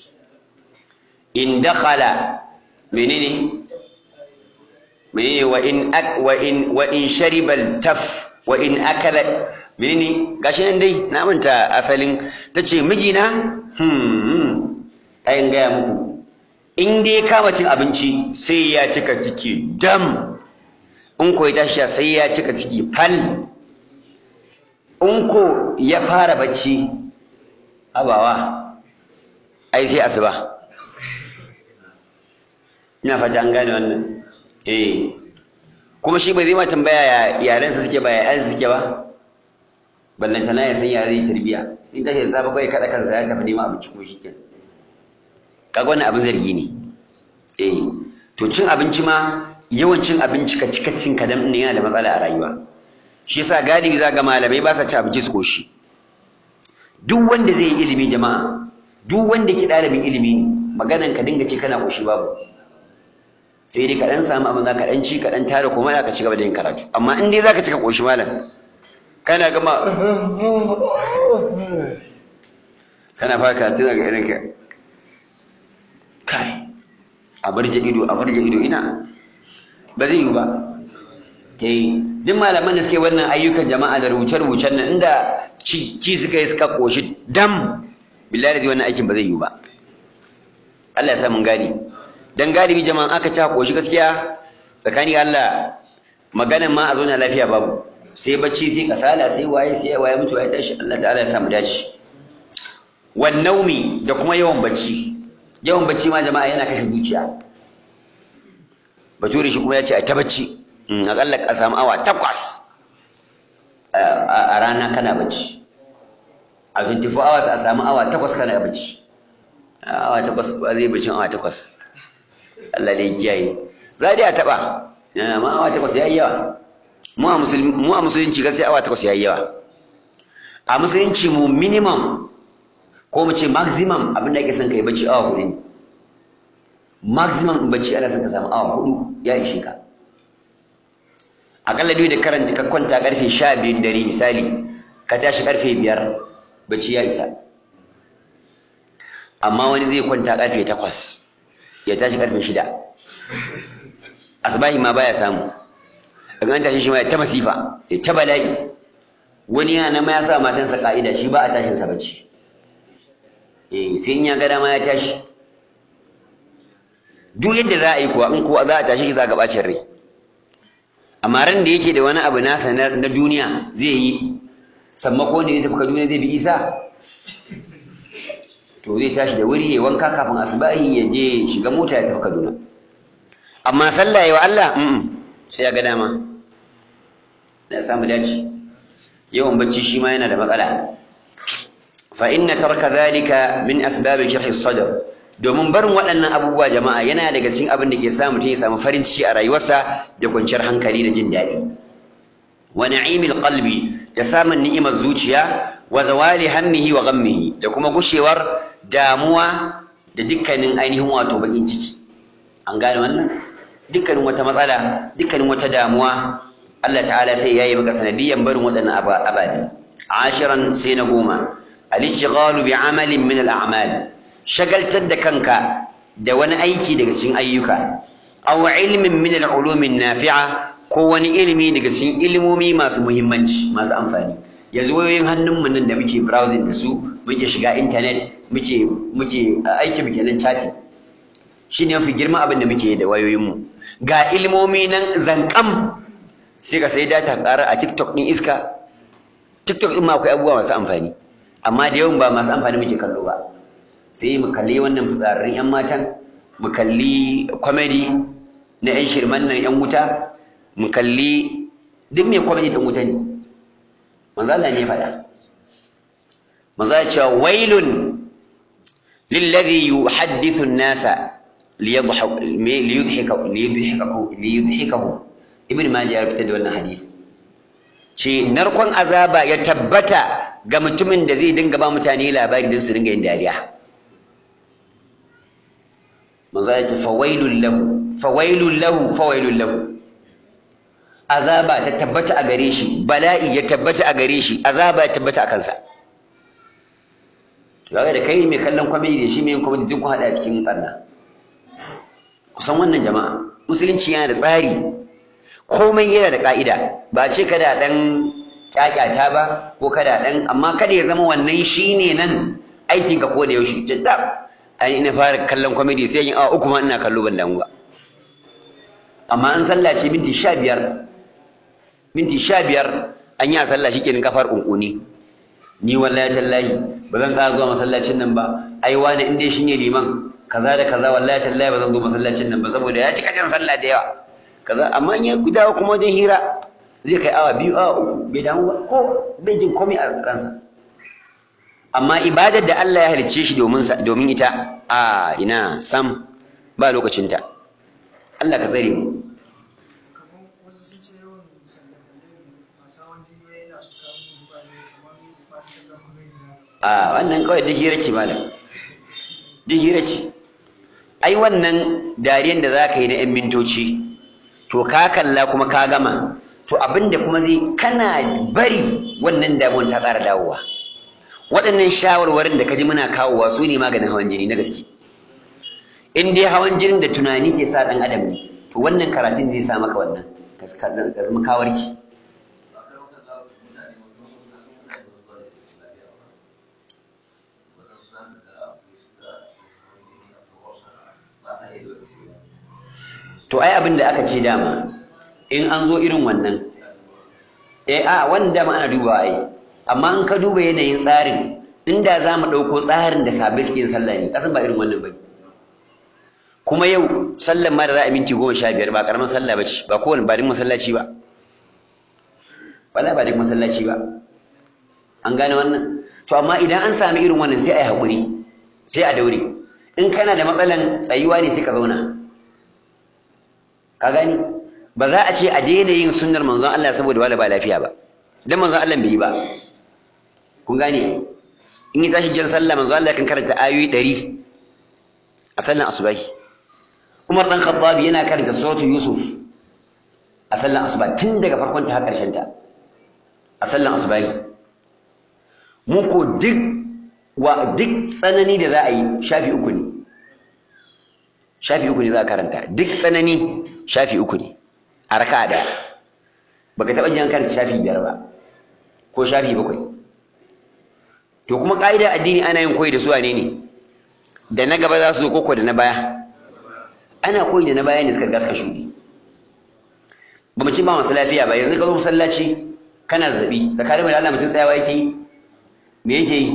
A: in dakhala menene menene wa in ak wa in wa in shariba taf wa in akala menene gashi nan dai na manta asalin tace mijina hmm ayin gaya muku in dai kama cin abinci sai ya cika ciki dam in ko ya tashi sai ya cika ciki fal in ko ya fara bacci abawa ai sai asuba ina fata an gane wannan eh kuma shi ba zai ma tambaya ya yarensa suke ba ya suke ba ballantana ya san yare tarbiya in tashi da safe kawai kada kansa ya tafi neman abinci kuma shikenan kaga wannan abin zargi ne eh to cin abinci ma yawan cin abinci ka cika cin kadan ne yana da matsala a rayuwa shi yasa galibi za ga malamai ba sa ci abinci su koshi duk wanda zai yi ilimi jama'a duk wanda ke ɗalibin ilimi ne maganan ka dinga ce kana koshi babu sai dai ka dan samu abin za ka dan ci ka dan tare kuma za ka ci gaba da yin karatu amma in dai za ka cika koshi malam kana gama kana fara karatu daga irin ka kai a barje ido a barje ido ina ba zai yiwu ba eh duk malaman da suke wannan ayyukan jama'a da rubuce-rubucen nan inda ci suka yi suka koshi dam billahi da wannan aikin ba zai yiwu ba Allah ya sa mun gani dan galibi jama'an aka ci koshi gaskiya tsakani Allah maganan ma a zo na lafiya babu sai bacci sai kasala sai waye sai waye mutu ya tashi Allah ta'ala ya sa mu dace wan naumi da kuma yawan bacci yawan bacci ma jama'a yana kashe zuciya bature shi kuma ya ce a ta bacci akalla ka samu awa takwas a rana kana bacci a 24 hours a samu awa takwas kana bacci awa takwas ba zai bacin awa takwas Allah da ya kiyaye za dai a taɓa amma awa takwas ya yi yawa mu a musulunci gaskiya awa takwas ya yi yawa a musulunci mu minimum ko mu ce maximum abin da ake son kai bacci awa hudu ne maximum bacci ana son ka samu awa hudu ya ishe ka akalla duk da karanta ka kwanta karfe sha biyun dare misali ka tashi karfe biyar bacci ya isa amma wani zai kwanta karfe takwas ya tashi karfe shida asbahi ma baya samu daga an tashi shi ma ya ta masifa ya ta bala'i wani yana ma ya sa matansa ka'ida shi ba a tashin sa bacci eh sai in ya ga dama ya tashi duk yadda za a yi kuwa in kuwa za a tashi shi za ga bacin rai amma ran da yake da wani abu nasa na duniya zai yi sammako ne zai tafi kaduna zai bi isa to zai tashi da wuri ya wanka kafin asbahi ya je shiga mota ya tafi kaduna amma sallah ya wa Allah sai ya ga dama na samu dace yawan bacci shi ma yana da matsala fa inna tarka dhalika min asbab sharh as-sadr domin barin waɗannan abubuwa jama'a yana daga cikin abin da ke sa mutum ya samu farin ciki a rayuwarsa da kwanciyar hankali da jin daɗi wa na'imil qalbi da samun ni'imar zuciya wa zawali hammihi wa ghammihi da kuma gushewar damuwa da dukkanin ainihin wato bakin ciki an gane wannan dukkanin wata matsala dukkanin wata damuwa Allah ta'ala sai yayi maka sanadiyan barin waɗannan ababe ashiran sai na goma al-ishghalu bi amalin min al-a'mal shagaltar da kanka da wani aiki daga cikin ayyuka aw ilmin min al-ulumi nafi'a ko wani ilimi daga cikin ilimomi masu muhimmanci masu amfani yanzu wayoyin hannunmu nan da muke browsing da su muke shiga internet muke muke aiki muke nan chatting shine mafi girma abin da muke da wayoyinmu ga ilimomi nan zankam sai ka sai data ƙara a TikTok ɗin iska TikTok ɗin ma akwai abubuwa masu amfani amma da yawan ba masu amfani muke kallo ba sai mu kalli wannan fitsararrun 'yan matan mu kalli comedy na 'yan shirman nan 'yan wuta mu kalli duk mai comedy ɗin wuta ne manzo Allah ne faɗa manzo ya ce wailun lilladhi yuhaddithu an-nasa liyudhikahu liyudhikahu ibn majah ya fitar da wannan hadisi ce narkon azaba ya tabbata ga mutumin da zai dinga ba mutane labari don su dinga yin dariya manzo ya ce fawailul lahu fawailul lahu fawailul lahu azaba ta tabbata a gare shi bala'i ya tabbata a gare shi azaba ya tabbata a kansa to kaga da kai mai kallon comedy da shi mai yin comedy duk kun hada cikin karna kusan wannan jama'a musulunci yana da tsari komai yana da ka'ida ba ce kada dan kyakyata ba ko kada dan amma kada ya zama wannan shine nan aikin ka ko da yaushe jadda ai ina fara kallon comedy sai yin awa uku ma ina kallo ban damu ba amma an sallah ce minti 15 minti 15 an yi a sallah shikenan kafar kunkuni ni wallahi tallahi ba zan ƙara zuwa masallacin nan ba ai wani in dai shine liman kaza da kaza wallahi tallahi ba zan zo masallacin nan ba saboda ya cika jan sallah da yawa kaza amma in ya dawo kuma wajen hira zai kai awa biyu awa uku bai damu ba ko bai jin komai a ransa amma ibadar da Allah ya halicce shi domin domin ita a ina sam ba lokacinta Allah ka tsare mu a wannan kawai duk hira ce malam duk hira ce ai wannan dariyan da za ka yi na 'yan mintoci to ka kalla kuma ka gama to abinda kuma zai kana bari wannan damuwan ta ƙara dawowa waɗannan shawarwarin da ka ji muna kawowa su ne maganin hawan jini na gaske in dai hawan jinin da tunani ke sa ɗan adam ne to wannan karatun zai sa maka wannan ka zama kawarki to ai abin da aka ce dama in an zo irin wannan eh a wannan dama ana duba ai amma in ka duba yanayin tsarin inda za mu ɗauko tsarin da sabai suke yin sallah ne kasan ba irin wannan bane kuma yau sallan ma da za a minti goma sha biyar ba karamin sallah ba ce ba kowane ba din masallaci ba wala ba din masallaci ba an gane wannan to amma idan an sami irin wannan sai a yi haƙuri sai a daure in kana da matsalan tsayuwa ne sai ka zauna ka gani ba za a ce a daina yin sunnar manzon Allah saboda wala ba lafiya ba dan manzon Allah bai yi ba kun gane in yi tashi jan sallah manzon Allah kan karanta ayoyi 100 a sallan asubahi Umar dan Khattab yana karanta suratu Yusuf a sallan asuba tun daga farkon ta har karshen ta a sallan asubahi mu ko duk wa duk tsanani da za a yi shafi uku ne shafi uku ne za a karanta duk tsanani shafi uku ne a raka da baka taɓa jin karanta shafi biyar ba ko shafi bakwai to kuma ƙa'ida addini ana yin koyi da su wane ne da na gaba za su zo koko da na baya ana koyi da na baya ne suka riga suka shuɗe ba mu ci ba masu lafiya ba yanzu ka zo masallaci kana zazzaɓi tsakanin da Allah mutum tsayawa yake yi me yake yi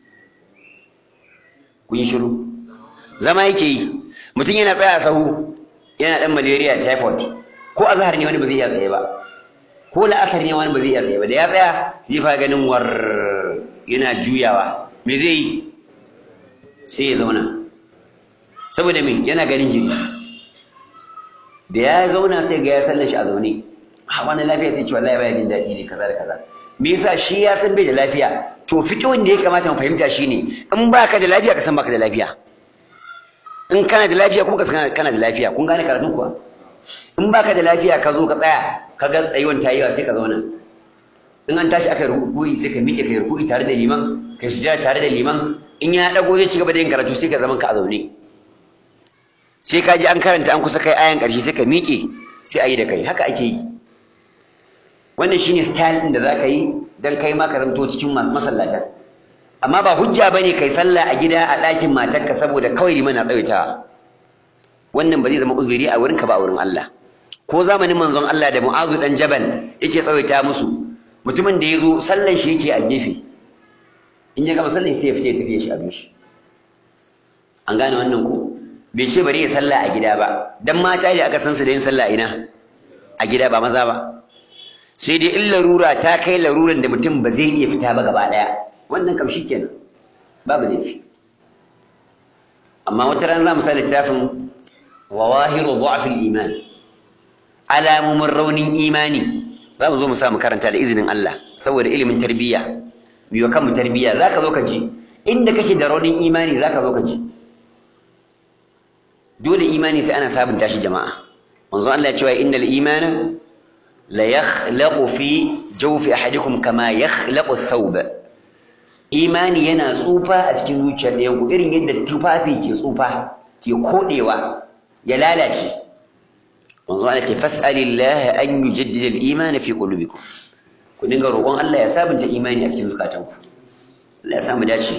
A: kun yi shiru zama yake yi mutum yana tsaya sahu yana dan malaria typhoid ko azhar ne wani ba zai iya tsaye ba ko la'asar ne wani ba zai iya tsaye ba da ya tsaya sai fa ganin war yana juyawa me zai yi sai ya zauna saboda me yana ganin jiri da ya zauna sai ga ya sallar shi a zaune a wani lafiya sai ce wallahi baya jin daɗi ne kaza da kaza me yasa shi ya san bai da lafiya to fiqhun da ya kamata mu fahimta shine in baka da lafiya ka san baka da lafiya in kana da lafiya kuma ka san kana da lafiya kun gane karatun kuwa in baka da lafiya ka zo ka tsaya ka ga tsayuwan tayiwa sai ka zauna in an tashi aka ruku'i sai ka miƙe kai ruku'i tare da liman kai sujada tare da liman in ya dago zai ci gaba da yin karatu sai ka zaman ka a zaune sai ka ji an karanta an kusa kai ayan ƙarshe sai ka miƙe sai a yi da kai haka ake yi wannan shine style din da za ka yi dan kai ma karanto cikin masallatan amma ba hujja bane kai sallah a gida a ɗakin matarka saboda kawai liman na tsawaitawa wannan ba zai zama uzuri a wurinka ba a wurin Allah ko zamanin manzon Allah da Mu'azu dan Jabal yake tsawaita musu mutumin da ya zo sallan shi yake a gefe in ya gama sallan sai ya fita ya tafiya shi abin shi an gane wannan ko bai ce bari ya sallah a gida ba dan mata ne aka san su da yin sallah ina a gida ba maza ba sai dai in larura ta kai laruran da mutum ba zai iya fita ba gaba daya wannan kam shikenan babu laifi amma wata ran za mu sa littafin zawahiru dha'fil iman alamomin raunin imani za mu zo mu sa mu karanta da izinin Allah saboda ilimin tarbiyya biyo kanmu tarbiyya zaka zo ka ji inda kake da raunin imani zaka zo ka ji dole imani sai ana sabunta shi jama'a manzo Allah ya ce innal imana la yakhlaqu fi jawfi ahadikum kama yakhlaqu ath-thawb imani yana tsufa a cikin zuciyar ɗayan ku irin yadda tufafi ke tsufa ke kodewa ya lalace manzo Allah ce fas'alillah an yujaddida al-iman fi qulubikum ku dinga roƙon Allah ya sabunta imani a cikin zukatanku Allah ya sa mu dace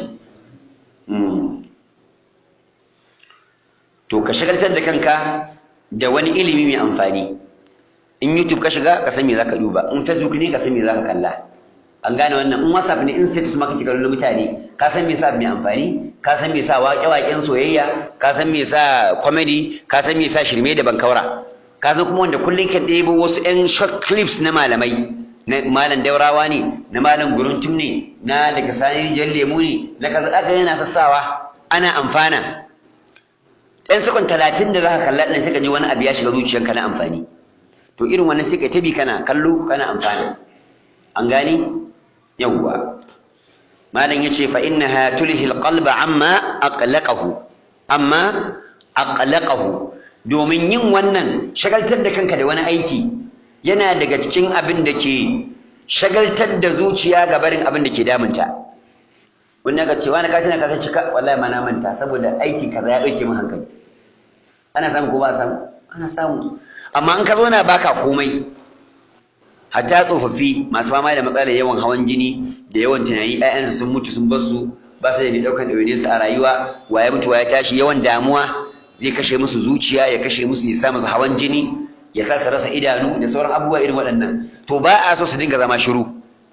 A: to ka shagaltar da kanka da wani ilimi mai amfani in YouTube ka shiga ka san me zaka duba in Facebook ne ka san me zaka kalla an gane wannan in whatsapp ne in status maka kika lullu mutane ka san me yasa mai amfani ka san me yasa waƙe-waƙen soyayya ka san me yasa comedy ka san me yasa shirme da bankaura ka san kuma wanda kullum ka ɗebo wasu 'yan short clips na malamai na malam daurawa ne na malam guruntum ne na daga sani jan lemu ne na kaza aka yana sassawa ana amfana ɗan sakon talatin da za ka kalla ɗan sai ka ji wani abu ya shiga zuciyarka na amfani to irin wannan sai ka tabi kana kallo kana amfana an gani yawwa malam yace fa innaha tulhi alqalba amma aqlaqahu amma aqlaqahu domin yin wannan shagaltar da kanka da wani aiki yana daga cikin abin da ke shagaltar da zuciya ga barin abin da ke damunta wani ka ce wani ka tana ka sai cika wallahi ma na manta saboda aikin kaza ya dauke min hankali ana samu ko ba samu ana samu amma in ka zo na baka komai hatta tsofaffi masu fama da matsalar yawan hawan jini da yawan tunani ƴaƴansu sun mutu sun bar su ba su da mai ɗaukar ɗawainiyarsu a rayuwa wa ya mutu wa ya tashi yawan damuwa zai kashe musu zuciya ya kashe musu ya sa musu hawan jini ya sa su rasa idanu da sauran abubuwa irin waɗannan to ba a so su dinga zama shiru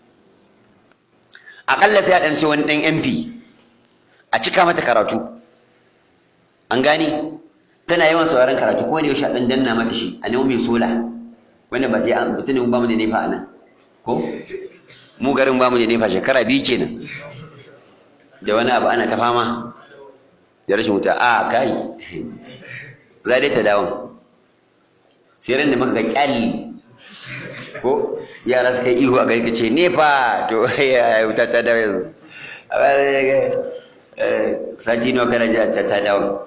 A: aƙalla sai a ɗan sai wani ɗan MP a cika mata karatu an gane tana yawan sauraron karatu ko ne yaushe a ɗan danna mata shi a nemo mai sola wanda ba sai an mutum ba mu da nefa a nan ko mu garin ba mu da nefa shekara biyu kenan da wani abu ana ta fama da rashin wuta a kai za dai ta dawon sai ran da muka ga kyalli ko yara suka yi ihu a gari ka ce nefa to ya wuta ta dawo yanzu sati nawa kana ji a ta dawo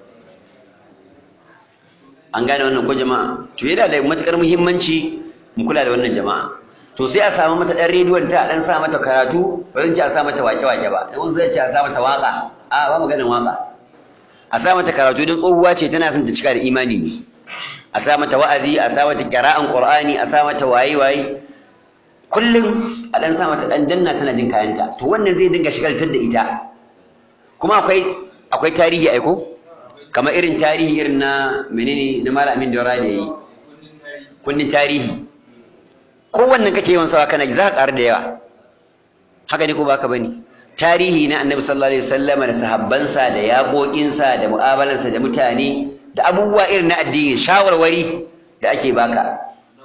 A: an gane wannan ko jama'a to yana da matukar muhimmanci mu kula da wannan jama'a to sai a samu mata ɗan rediyon ta ɗan sa mata karatu ba zan ce a sa mata wake-wake ba in zai ce a sa mata waka a ba mu ganin waka a sa mata karatu don tsohuwa ce tana son ta cika da imani ne a sa mata wa'azi a sa mata qira'an qur'ani a sa mata waye-waye kullum a ɗan sa mata ɗan danna tana jin kayanta to wannan zai dinga shigaltar da ita kuma akwai akwai tarihi aiko kamar irin tarihi irin na menene na malamin daura da yayi kundin tarihi kowannen kake yawan sawa kana ji za ka ƙaru da yawa haka ne ko ba ka bane tarihi na annabi sallallahu alaihi wasallama da sahabbansa da yaƙoƙinsa da mu'amalansa da mutane da abubuwa irin na addini shawarwari da ake baka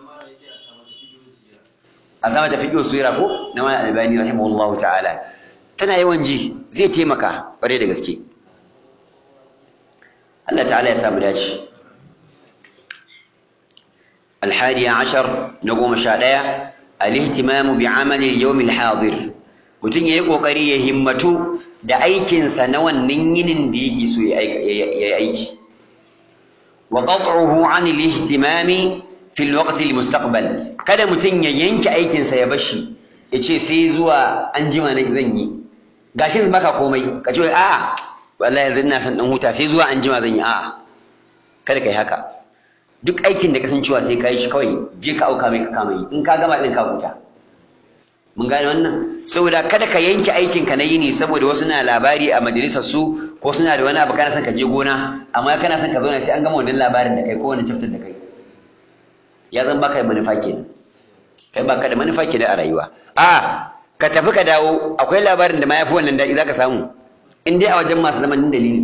A: a sama da fiqh sura ko na malam albani rahimahullahu ta'ala tana yawan ji zai taimaka ƙwarai da gaske Allah ta'ala ya samu dace الحادي عشر نقوم شادية الاهتمام بعمل اليوم الحاضر mutum ya yi ƙoƙari ya himmatu da aikinsa na wannan yinin da yake so ya yi aiki wa qat'uhu 'an al-ihtimami fi al-waqt al-mustaqbal kada mutum ya yanke aikinsa ya bashi ya ce sai zuwa an jima na zan yi gashi baka komai ka ce a'a wallahi yanzu ina son dan huta sai zuwa an jima zan yi a'a kada kai haka duk aikin da kasancewa sai ka yi shi kawai je ka auka mai ka kama yi in ka gama din ka huta mun gane wannan saboda kada ka yanke aikin ka na yini saboda wasu na labari a majalisar su ko suna da wani abu kana son ka je gona amma kana son ka zauna sai an gama wannan labarin da kai ko wani chapter da kai ya zan baka da manufa kenan kai baka da manufa kenan a rayuwa a ka tafi ka dawo akwai labarin da ma yafi wannan daɗi zaka samu in dai a wajen masu zamanin dalili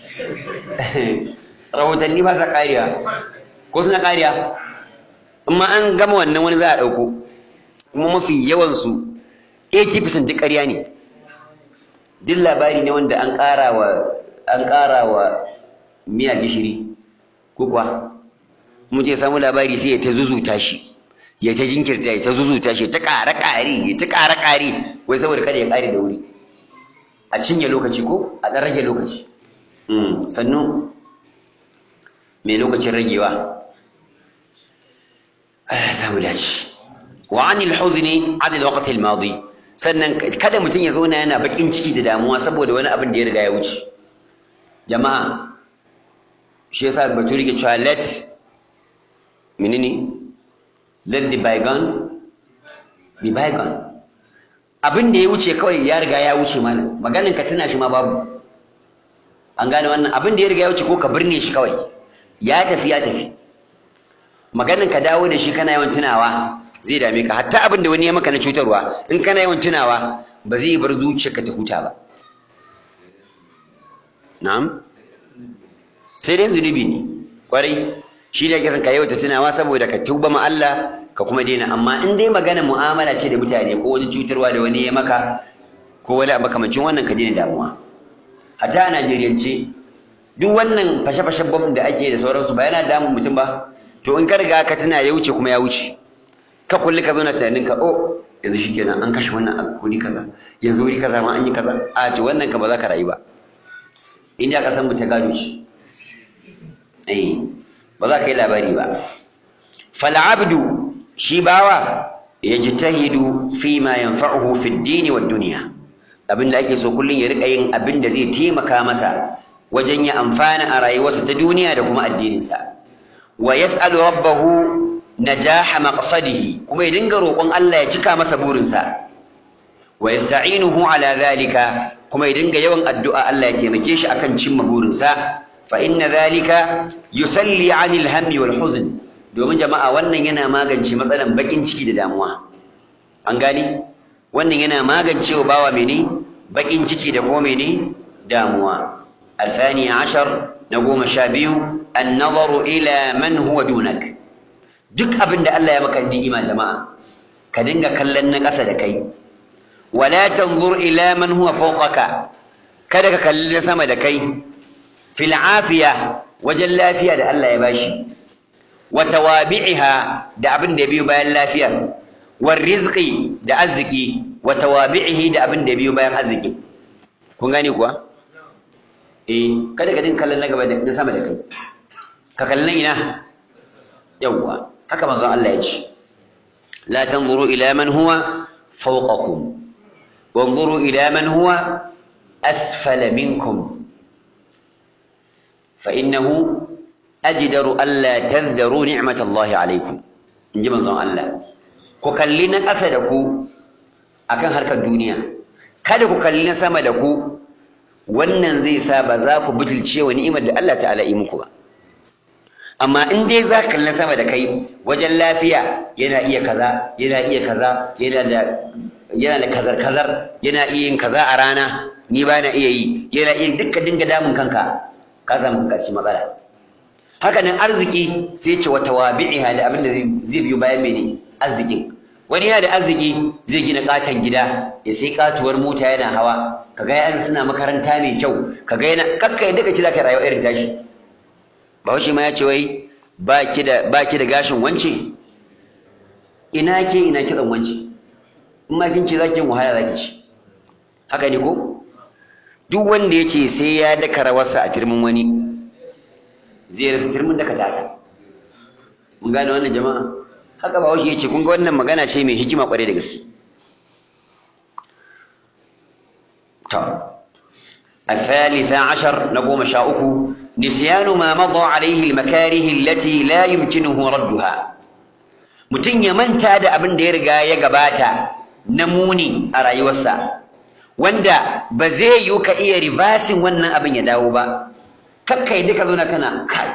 A: rahotanni ba sa ƙariya ko suna ƙariya amma an gama wannan wani za a ɗauko kuma mafi yawansu 80% duk ƙarya ne duk labari ne wanda an ƙara wa an ƙara wa miya gishiri ko kuwa mu je samu labari sai ya ta zuzuta shi ya ta jinkirta ya ta zuzuta shi ta ƙara ƙari ya ta ƙara ƙari wai saboda kada ya ƙare da wuri a cinye lokaci ko a ɗan rage lokaci sannu mai lokacin ragewa Allah samu dace wa anil huzni anil waqti al madi sannan kada mutum ya zauna yana bakin ciki da damuwa saboda wani abin da ya riga ya wuce jama'a shi yasa baturi ke cewa let menene let the bygone be bygone abin da ya wuce kawai ya riga ya wuce mana maganin ka tuna shi ma babu an gane wannan abin da ya riga ya wuce ko ka birne shi kawai ya tafi ya tafi maganin ka dawo da shi kana yawan tunawa zai dame ka hatta abin da wani ya maka na cutarwa in kana yawan tunawa ba zai bar zuciyarka ta huta ba na'am sai dai zunubi ne kwarai shi ne ake son ka yawaita tunawa saboda ka tuba ma Allah ka kuma daina amma in dai magana mu'amala ce da mutane ko wani cutarwa da wani ya maka ko wani abu makamancin wannan ka daina damuwa hatta a Najeriyance duk wannan fashe-fashen bom da ake da sauransu ba yana damun mutum ba to in ka riga ka tuna ya wuce kuma ya wuce ka kulli ka zauna tunanin ka oh yanzu shikenan an kashe wannan a kuri kaza yanzu wuri kaza ma an yi kaza a to wannan ka ba za ka rayu ba inda ka san mu ta gado shi eh ba za ka yi labari ba fal abdu shi bawa yajtahidu fi ma yanfa'uhu fi ad-din wa ad-dunya abinda ake so kullun ya rika yin abinda zai taimaka masa wajen ya amfana a rayuwarsa ta duniya da kuma addininsa wa yas'alu rabbahu najaha maqsadihi kuma ya dinga roƙon Allah ya cika masa burinsa wa yasta'inuhu ala dhalika kuma ya dinga yawan addu'a Allah ya taimake shi akan cimma burinsa fa inna dhalika yusalli 'anil hammi wal huzn domin jama'a wannan yana magance matsalan bakin ciki da damuwa an gani wannan yana magancewa bawa mene bakin ciki da kuma mene damuwa الثاني عشر نقوم شابيو النظر إلى من هو دونك duk abin da Allah ya maka ni'ima jama'a ka dinga kallon na ƙasa da kai wala tanzur ila man huwa fawqaka kada ka kalli na sama da kai fil afiya wajen lafiya da Allah ya bashi wa tawabi'iha da abin da biyo bayan lafiyar war rizqi da arziki wa tawabi'ihi da abin da biyo bayan arziki kun gane kuwa eh kada ka dinga kallon na gaba da sama da kai ka kallon ina yawwa haka manzon Allah ya ce la tanzuru ila man huwa fawqakum wanzuru ila man huwa asfala minkum fa innahu ajdaru alla tadhdaru ni'matallahi alaykum inji manzon Allah ku kalli na ƙasa da ku akan harkar duniya kada ku kalli na sama da ku wannan zai sa ba za ku butulce wa ni'imar da Allah ta'ala yi muku ba amma in dai za ka kalli sama da kai wajen lafiya yana iya kaza yana iya kaza yana da yana da kazar kazar yana iya yin kaza a rana ni ba na iya yi yana iya dukkan dinga damun kanka ka samu kanka cikin matsala haka nan arziki sai ce wata wabi'iha da abin da zai biyo bayan mene arzikin wani yana da arziki zai gina katon gida ya sai katuwar mota yana hawa kaga yayan suna makaranta mai kyau kaga yana kakka yadda kace zaka rayuwa irin tashi Bahaushe ma ya ce wai ba ki da ba ki da gashin wance ina ke ina kitsan wance in ma kin ce zaki yin wahala zaki ci haka ne ko duk wanda ya ce sai ya daka rawarsa a turmin wani zai rasa turmin daka tasa mun gane wannan jama'a haka Bahaushe ya ce kun ga wannan magana ce mai hikima kwarai da gaske to الثالثة عشر نقوم شاؤكو نسيان ما مضى عليه المكاره التي لا يمكنه ردها mutum ya manta da abin da ya riga ya gabata na muni a rayuwarsa wanda ba zai yi ka iya ribasin wannan abin ya dawo ba kakkai duka zo na kana kai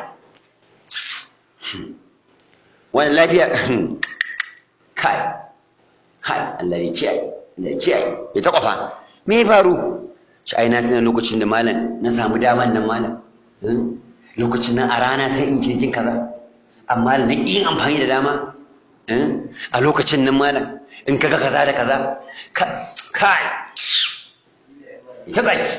A: wani lafiya kai kai Allah ya kiyaye Allah ya kiyaye ya ta kwafa me ya faru shi ai na tuna lokacin da malam na samu daman nan malam lokacin nan a rana sai in ce jin kaza amma na yin amfani da dama a lokacin nan malam in kaga kaza da kaza kai ita baki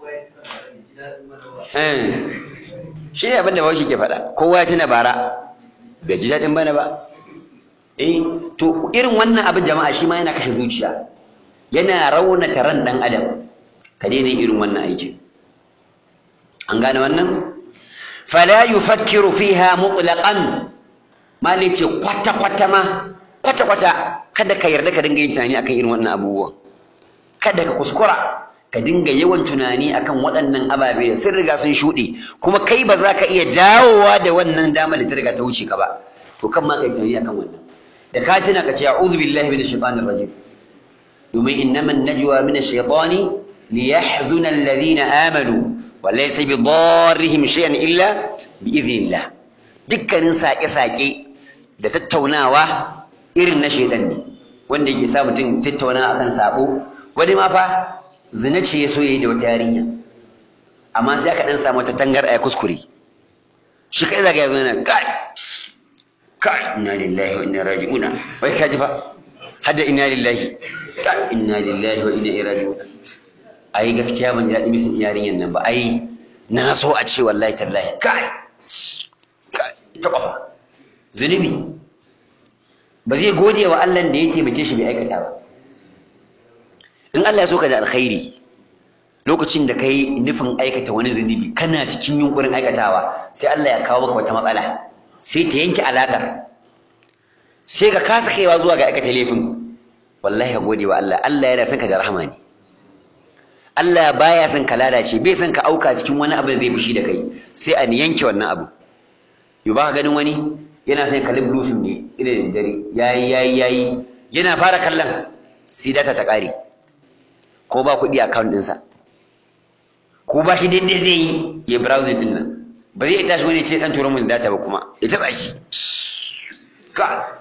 A: shi ne abin da bawashi ke faɗa kowa ya tuna bara bai ji daɗin bana ba eh to irin wannan abin jama'a shi ma yana kashe zuciya yana raunata ran ɗan adam ka daina irin wannan aikin an gane wannan fala yufakkiru fiha mutlaqan mali ce kwata kwata ma kwata kwata kada ka yarda ka dinga yin tunani akan irin wannan abubuwan kada ka kuskura ka dinga yawan tunani akan waɗannan ababe da sun riga sun shuɗe kuma kai ba za ka iya dawowa da wannan dama da ta riga ta wuce ka ba to kan ma kai tunani akan wannan da ka tuna ka ce a'udhu billahi minash shaitanir rajim domin innaman najwa minash shaitani ليحزن الذين آمنوا وليس بضارهم شيئا إلا بإذن الله dukkanin saƙe-saƙe da tattaunawa irin na shedan ne wanda yake sa mutum tattauna akan sabo wani ma fa zina ce ya so yayi da wata yarinya amma sai aka dan samu ta tangar a kuskure shi kai zaga yazo yana kai kai inna lillahi wa inna raji'un wai kaji fa hadda inna lillahi kai inna lillahi wa inna ilaihi raji'un ai gaskiya ban ji daɗi bisin yarinyan nan ba ai na so a ce wallahi tallahi kai kai ta kwafa zunubi ba zai gode wa Allah da ya taimake shi bai aikata ba in Allah ya so ka da alkhairi lokacin da kai nufin aikata wani zunubi kana cikin yunkurin aikatawa sai Allah ya kawo maka wata matsala sai ta yanke alaƙar sai ka kasa kaiwa zuwa ga aikata laifin wallahi ka gode wa Allah Allah yana son ka da rahama ne Allah baya son ka lalace bai son ka auka cikin wani abu da zai fushi da kai sai a yanke wannan abu yau ba ka ganin wani yana son kalli blue film ne ina da dare yayi yayi yayi yana fara kallon sai data ta ƙare ko ba kuɗi a account ɗinsa ko ba shi daidai zai yi ya browsing ɗin nan ba zai tashi wani ce ɗan turo mun data ba kuma ya taɓa shi ka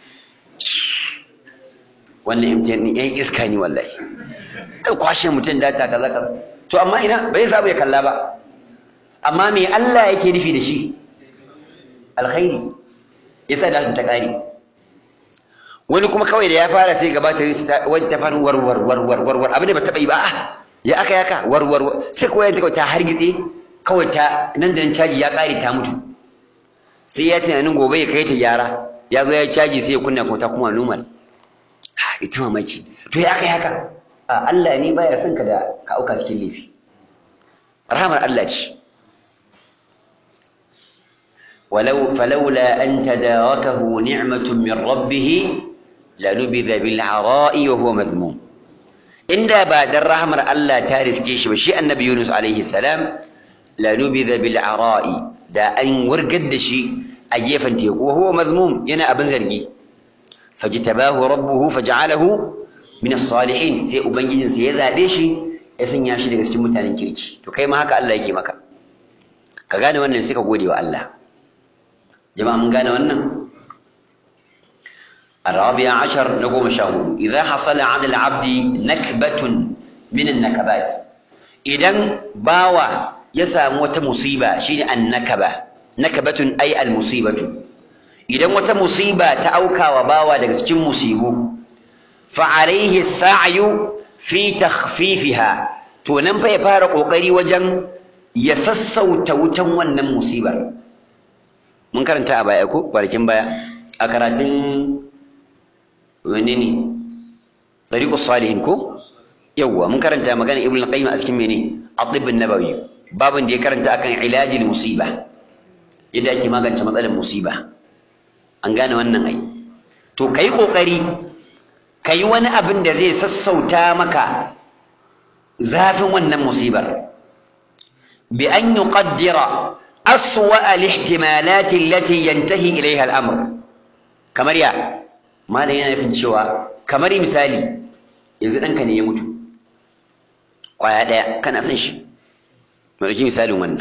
A: wannan MTN ɗin yan iska ne wallahi ɗan kwashe mutum data kaza kaza to amma ina bai samu ya kalla ba amma me Allah yake nufi da shi alkhairi yasa da ta ƙare wani kuma kawai da ya fara sai gabata wani ta fara warwar warwar warwar abin da ba taɓa yi ba ya aka yaka warwar sai kawai ta ta hargitse kawai ta nan da nan caji ya ƙare ta mutu sai ya tunanin gobe ya kai ta gyara ya zo ya yi caji sai ya kunna kuma ta kuma normal ita mamaki to ya aka yaka a Allah ne baya son ka da ka auka cikin laifi rahamar Allah ce ولو فلولا أن تداركه نعمة من ربه لنبذ بالعراء وهو مذموم إن بعد الرحمة الله تارس جيش بشيء النبي يونس عليه السلام لنبذ بالعراء دا أن ورقد شيء أجيفا تيكو وهو مذموم ينا أبن ذرقي فاجتباه ربه فجعله من الصالحين سي أبنجين سيذا ديشي يسن ياشي لغا سجن متانين كيريكي تو كيما هكا الله يكي مكا كغاني wannan sai ka gode wa Allah jama'a mun gane wannan الرابع عشر نقوم شاهد إذا حصل على العبد نكبة من النكبات إذا باوى يسام وتمصيبة شيء النكبة نكبة أي المصيبة إذا وتمصيبة تأوكى وباوى لكسجن مصيبه فعليه السعي في تخفيفها تونم فيفارق وقري وجن يسسو توتن ونن مصيبة mun karanta a baya ko kwanakin baya a karatun wani ne tsariƙus salihin ko yawwa mun karanta magana ibn al-qayyim a cikin mene at-tibb an-nabawi babin da ya karanta akan ilajil musiba yadda ake magance matsalar musiba an gane wannan ai to kai kokari kai wani abin da zai sassauta maka zafin wannan musibar bi an yuqaddira أسوأ الاحتمالات التي ينتهي إليها الأمر kamar ya malam yana nufin cewa kamar misali yanzu ɗanka ne ya mutu ƙwaya ɗaya kana son shi ɗauki misalin wannan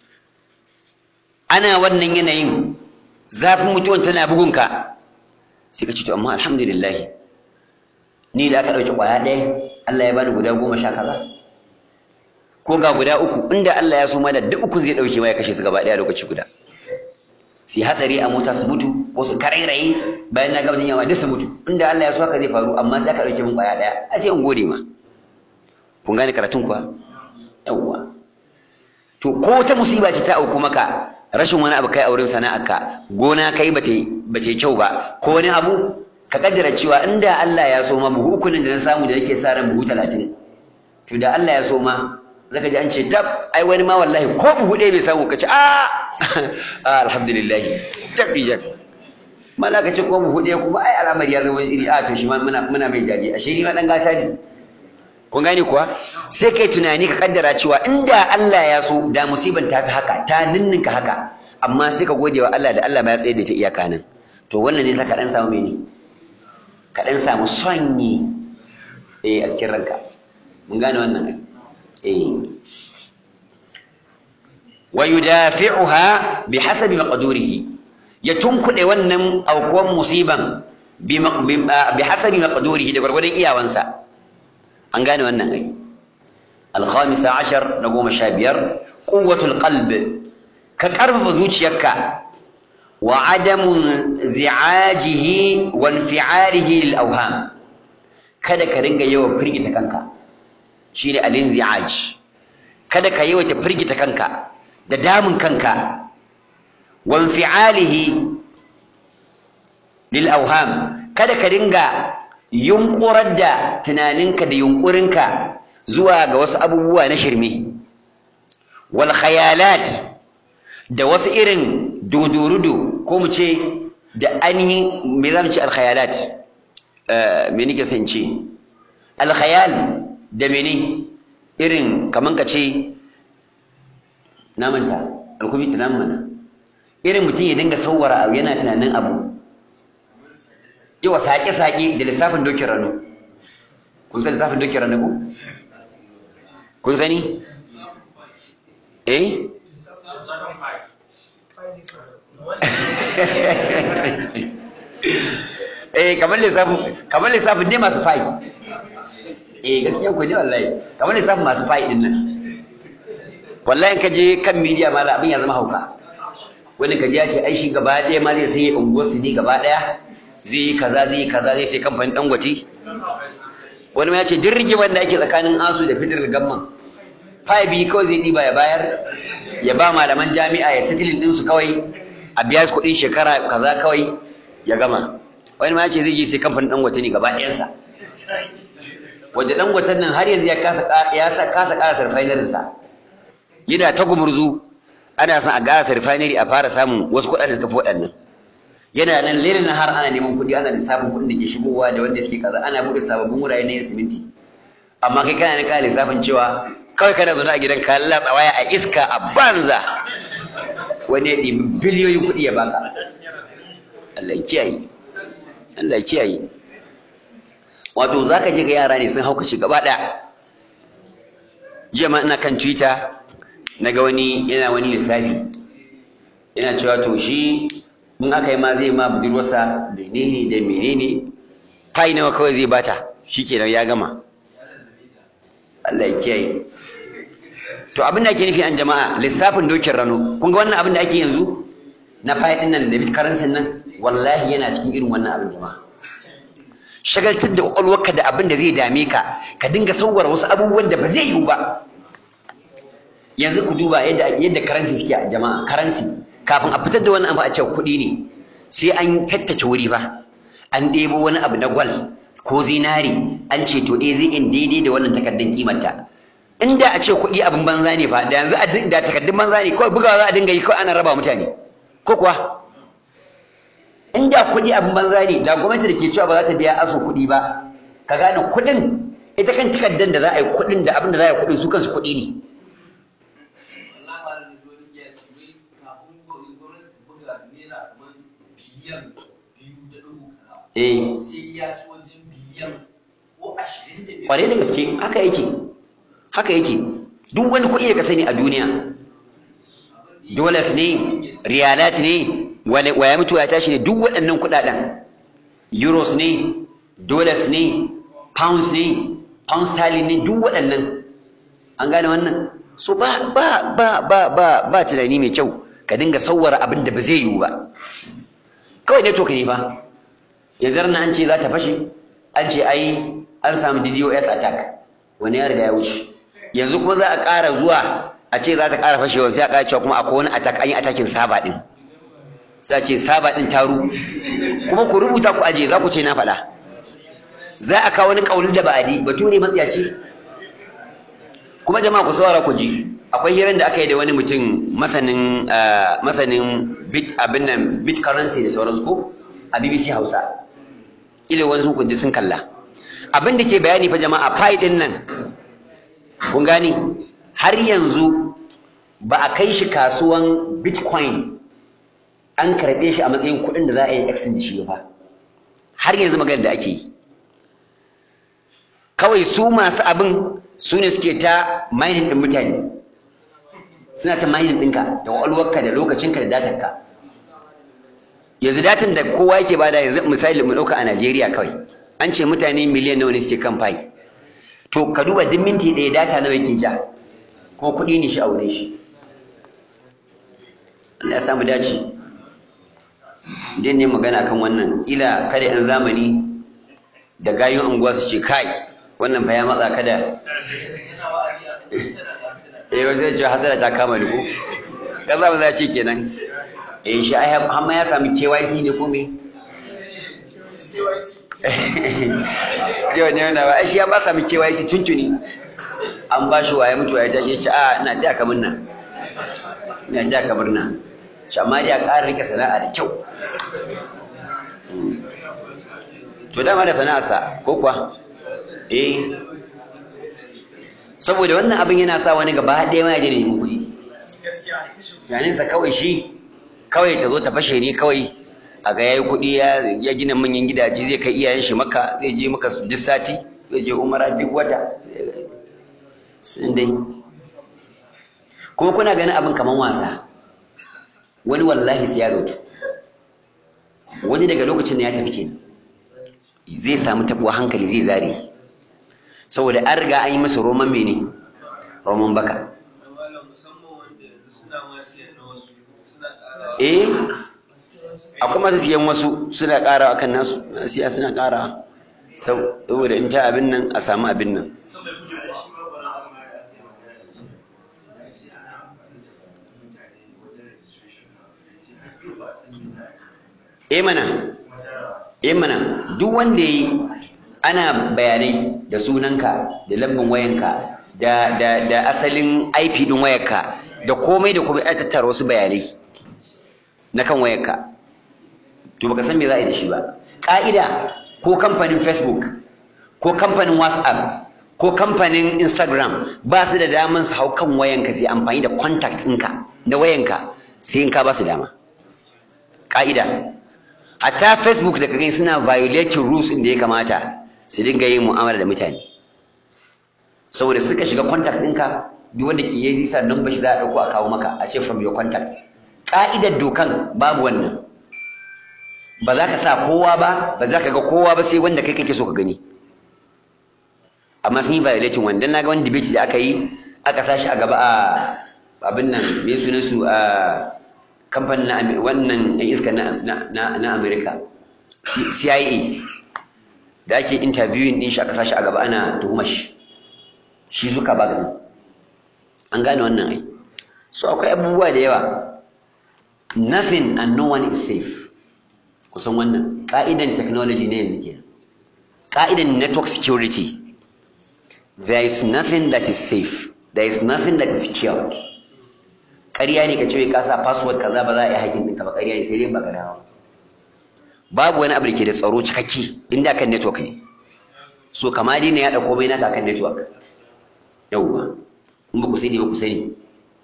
A: ana wannan yanayin zafin mutuwan tana bugunka sai ka ce to amma alhamdulillah ni da aka ɗauki ƙwaya ɗaya Allah ya bani guda goma sha kaza ko ga guda uku inda Allah ya so mana duk uku zai dauke ma ya kashe su gaba daya lokaci guda su hatsari a mota su mutu ko su karairaye bayan na gaba yawa duk su mutu inda Allah ya so haka zai faru amma sai aka dauke min kwaya daya a sai in gode ma kun gane karatun kuwa yawwa to ko ta musiba ce ta auku maka rashin wani abu kai a wurin sana'arka gona kai ba ta yi kyau ba ko wani abu ka kaddara cewa inda Allah ya so ma buhu ukunin da na samu da nake sa ran buhu talatin to da Allah ya so ma zaka ji an ce tab ai wani ma wallahi ko buhu ɗaya bai samu ka ce a alhamdulillah tab bijak mala ka ce ko buhu ɗaya kuma ai al'amari ya zama iri a to shi ma muna muna mai jaji ashe ni ma dan gata ne kun gane kuwa sai kai tunani ka kaddara cewa inda Allah ya so da musiban ta fi haka ta ninninka haka amma sai ka gode wa Allah da Allah ba ya tsaye da ta iyaka nan to wannan ne saka dan samu mene ka dan samu sonyi eh a cikin ranka mun gane wannan eh wa yudafi'uha bihasabi maqdurihi ya tunkuɗe wannan aukuwan musiban bi hasabi maqdurihi da gwargwadon iyawansa an gane wannan ai الخامسة عشر نقوم شابير قوة القلب كقرف zuciyarka وعدم انزعاجه وانفعاله للأوهام kada ka ringa yawan firgita kanka shine al-inzi'aj kada ka yawaita firgita kanka da damun kanka wanfi'alihi lil awham kada ka ringa yunkurar da tunaninka da yunkurinka zuwa ga wasu abubuwa na shirme wal khayalat da wasu irin dodorudo ko mu ce da ainihin me za mu ce al khayalat me nake son ce al khayal da mene irin kaman ka ce na manta alkubi tunan mana irin mutum ya dinga sauwara abu yana tunanin abu yawa saƙe-saƙe da lissafin dokin rano kun san lissafin dokin rano ko kun sani eh eh kamar lissafin kamar lissafin ne masu fa'i eh gaskiya ku ne wallahi kamar lissafin masu fa'i din nan wallahi ka je kan media ma abin ya zama hauka wani kaji ya ce ai shi gaba ɗaya ma zai sai unguwar su ne gaba ɗaya zai yi kaza zai yi kaza zai sai kamfanin dangote wani ma ya ce duk rigimar da ake tsakanin asu da federal gamman fayi biyu kawai zai ɗiba ya bayar ya ba malaman jami'a ya sitilin ɗinsu kawai a biya su kuɗin shekara kaza kawai ya gama wani ma ya ce zai je sai kamfanin dangote ne gaba ɗayansa wanda dangoten nan har yanzu ya kasa kasa ƙara refinery-sa yana ta gumurzu ana son a gasa refinery a fara samun wasu kuɗaɗe da suka fi waɗannan yana nan lelin har ana neman kuɗi ana lissafin kuɗin da ke shigowa da wanda suke kaza ana buɗe sababbin wurare na yin siminti amma kai kana ne kana lissafin cewa kawai kana zaune a gidan ka latsa waya a iska a banza wani ya ɗibi biliyoyin kuɗi ya baka Allah ya kiyaye Allah ya kiyaye wato zaka je ga yara ne sun haukace gaba ɗaya jiya ma ina kan twitter na ga wani yana wani lissafi yana cewa to shi in aka yi ma zai ma budurwarsa menene da menene fai nawa kawai zai bata shikenan ya gama Allah ya kiyaye to abin da ake nufi an jama'a lissafin dokin rano kun ga wannan abin da ake yanzu na fai din nan da bitkaransin nan wallahi yana cikin irin wannan abin jama'a shagaltar da kwakwalwarka da abin da zai dame ka ka dinga sauwara wasu abubuwan da ba zai yiwu ba yanzu ku duba yadda yadda karansi suke a jama'a karansi kafin a fitar da wani abu a cewa kuɗi ne sai an tattace wuri ba an ɗebo wani abu na gwal ko zinari an ce to eh zai in daidai da wannan takardun kimarta inda a ce kuɗi abin banza ne fa da yanzu da takardun banza ne kawai bugawa za a dinga yi kawai ana raba mutane ko kuwa inda kuɗi abin banza ne da gwamnati da ke cewa ba za ta biya aso kuɗi ba ka gane kuɗin ita kan takardar da za a yi kuɗin da abin da za a yi kuɗin su kansu kuɗi ne Eh. Kwarai da gaske haka yake. Haka yake. Duk wani kuɗi da ka sani a duniya. Dollars ne, riyalat ne, waya mutu ya tashi ne duk waɗannan kuɗaɗen. Euros ne, dollars ne, pounds ne, pound sterling ne duk waɗannan. An gane wannan? So ba ba ba ba ba ba tunani mai kyau ka dinga sauwara abin da ba zai yiwu ba. Kawai ne to ka ne ba. yanzu na an ce za ta fashe an ce ai an samu DDoS attack wani ya riga ya wuce yanzu kuma za a ƙara zuwa a ce za ta ƙara fashewa sai a ƙara cewa kuma akwai wani attack an yi attacking saba ɗin sai a ce saba ɗin taru kuma ku rubuta ku aje za ku ce na faɗa za a kawo wani ƙauli da ba'adi batu ne matsiyaci kuma jama'a ku saurara ku ji akwai hirar da aka yi da wani mutum masanin masanin bit abin nan bit currency da sauransu ko a BBC Hausa ile wani sun kunji sun kalla abin da ke bayani fa jama'a fai din nan kun gani har yanzu ba a kai shi kasuwan bitcoin an karɓe shi a matsayin kuɗin da za a yi exchange shi ba har yanzu magana da ake yi kawai su masu abin su ne suke ta mining ɗin mutane suna ta mining ɗinka da ƙwaƙwalwarka da lokacinka da datarka yanzu datan da kowa yake bada yanzu misali mu ɗauka a Najeriya kawai an ce mutane miliyan nawa ne suke kan fayi to ka duba duk minti ɗaya data nawa yake ja ko kuɗi ne shi a wurin shi Allah ya samu dace idan ne magana kan wannan ila kada yan zamani da gayun unguwa su ce kai wannan fa ya matsa kada eh wajen ce hasara ta kama ni ko kaza ba za ce kenan eh shi ai har ma ya sami KYC ne ko me Yau ne wanda ba shi ya ba sami KYC tuntuni an ba shi waye mutuwa ya tashi ya ce a ina taya ka murna ina taya ka murna shi amma dai a ƙara rike sana'a da kyau to dama da sana'arsa ko kuwa eh saboda wannan abin yana sa wani gaba ɗaya ma ya je da neman kuɗi tunaninsa kawai shi kawai ta zo ta fashe ne kawai a ga yayi kuɗi ya gina manyan gidaje zai kai iyayen shi maka zai je maka duk sati zai je umara duk wata sun dai kuma kuna ganin abin kaman wasa wani wallahi sai ya zautu wani daga lokacin da ya tafi kenan zai samu tabuwa hankali zai zare saboda an riga an yi masa roman mene roman baka eh akwai masu siyan wasu suna ƙara akan nasu siya suna ƙara saboda in ta abin nan a samu abin nan eh mana eh mana duk wanda yi ana bayanai da sunanka da lambin wayanka da da da asalin IP din wayarka da komai da komai ai tattara wasu bayanai na kan wayarka to baka san me za a yi da shi ba ka'ida ko kamfanin Facebook ko kamfanin WhatsApp ko kamfanin Instagram ba su da daman su hau kan wayanka sai amfani da contact ɗinka na wayanka sai in ka ba su dama ka'ida hatta Facebook da kage suna violating rules inda ya kamata su dinga yin mu'amala da mutane saboda suka shiga contact ɗinka duk wanda ke yi risa number shi za a ɗauko a kawo maka a ce from your contact ka'idar dokan babu wannan ba za ka sa kowa ba ba za ka ga kowa ba sai wanda kai kake so ka gani amma sun yi violating wanda na ga wani debate da aka yi aka sa shi a gaba a abin nan me sunan su a kamfanin na wannan ɗan iska na Amerika CIA da ake interviewing ɗin shi aka sa shi a gaba ana tuhumar shi shi zuka ba gani an gane wannan ai so akwai abubuwa da yawa nothing and no one is safe kusan wannan ka'idan technology ne yanzu kenan ka'idan network security there is nothing that is safe there is nothing that is secured ƙarya ne ka ce ka sa password kaza ba za a yi hakin ɗinka ba ƙarya ne sai dai ba ka dawo babu wani abu da ke da tsaro cikakke inda kan network ne so kama dai ne ya ɗauko mai naka kan network yauwa in ba ku sani ba ku sani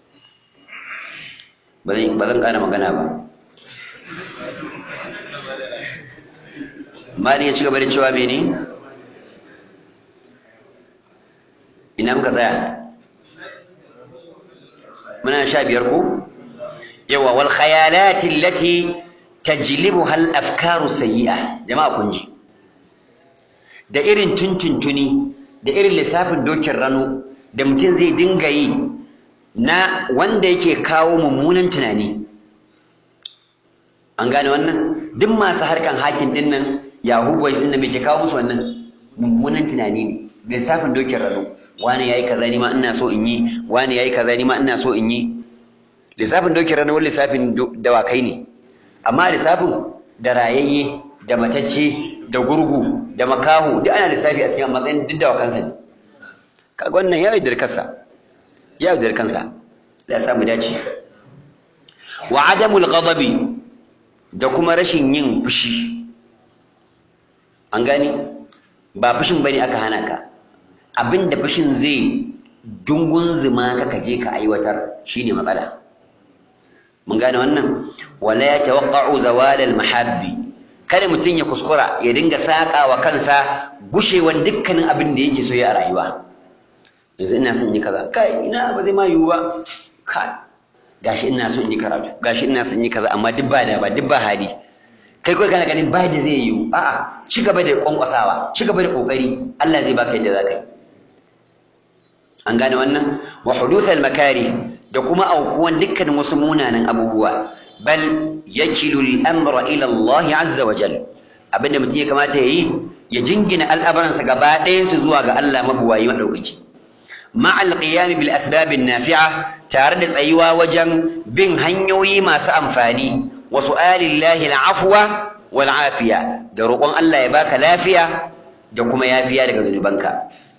A: ba zan ƙara magana ba mali ya ci gaba da cewa mene ina muka tsaya muna sha biyar ko yawa wal khayalati allati tajlibuha al afkaru sayyi'a jama'a kun ji da irin tuntuntuni da irin lissafin dokin rano da mutum zai dinga yi na wanda yake kawo mummunan tunani an gane wannan duk masu harkan hakin din nan yahoo boys din nan me ke kawo musu wannan mummunan tunani ne lissafin dokin rano wani yayi kaza ni ma ina so in yi wani yayi kaza ni ma ina so in yi lissafin dokin rano wani lissafin dawakai ne amma lissafin da rayayye da matacce da gurgu da makaho duk ana lissafi a cikin matsayin duk dawakansa ne kaga wannan ya yaudar kansa ya yaudar kansa da ya samu dace wa adamul ghadabi da kuma rashin yin fushi an gane ba fushin bane aka hana ka abinda fushin zai dungun zuma ka kaje ka aiwatar shine matsala mun gane wannan wala yatawaqqa'u zawal al mahabbi kada mutum ya kuskura ya dinga saka wa kansa gushewan dukkanin abin da yake so ya a rayuwa yanzu ina son yi kaza kai ina ba zai ma yiwu ba kai gashi ina so in yi karatu gashi ina son yi kaza amma duk ba da ba duk ba hali kai kawai kana ganin ba da zai yiwu a'a ci gaba da kwankwasawa ci gaba da kokari Allah zai baka yadda zaka yi an gane wannan wa huduthal makari da kuma aukuwan dukkanin wasu munanan abubuwa bal yakilu al-amra ila Allah azza wa jal abinda mutum ya kamata ya yi ya jingina al'amuransa gaba ɗaya su zuwa ga Allah mabuwayi madaukaki ma'al qiyam bil asbab nafi'a tare da tsayuwa wajen bin hanyoyi masu amfani wa su'alillahi al-afwa wal afiya da roƙon Allah ya baka lafiya da kuma yafiya daga zunubanka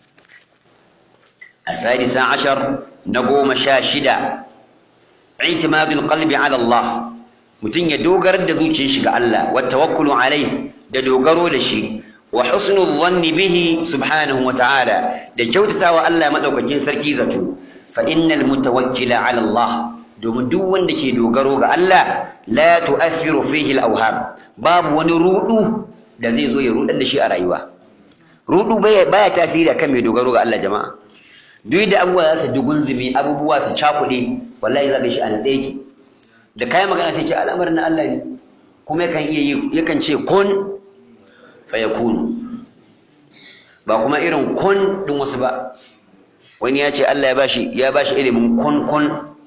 A: السادس عشر نقوم شاشدا اعتماد القلب على الله متن يدوغر دزوچin shi ga Allah والتوكل عليه da dogaro da shi wa husnul dhanni bihi subhanahu wa ta'ala da kyautatawa Allah madaukakin sarki zato fa innal mutawakkila ala Allah domin duk wanda ke dogaro ga Allah la tu'athiru fihi al-awham babu wani rudu da zai zo ya rudar da shi a rayuwa rudu baya tasiri akan mai dogaro ga Allah jama'a duk da abubuwa za su dugunzumi abubuwa su cakuɗe wallahi za ka shi a natsa yake da kayan magana sai ce al'amarin na Allah ne kuma yakan iya yi yakan ce kun fa yakunu ba kuma irin kun din wasu ba wani ya ce Allah ya bashi ya bashi ilimin kun kun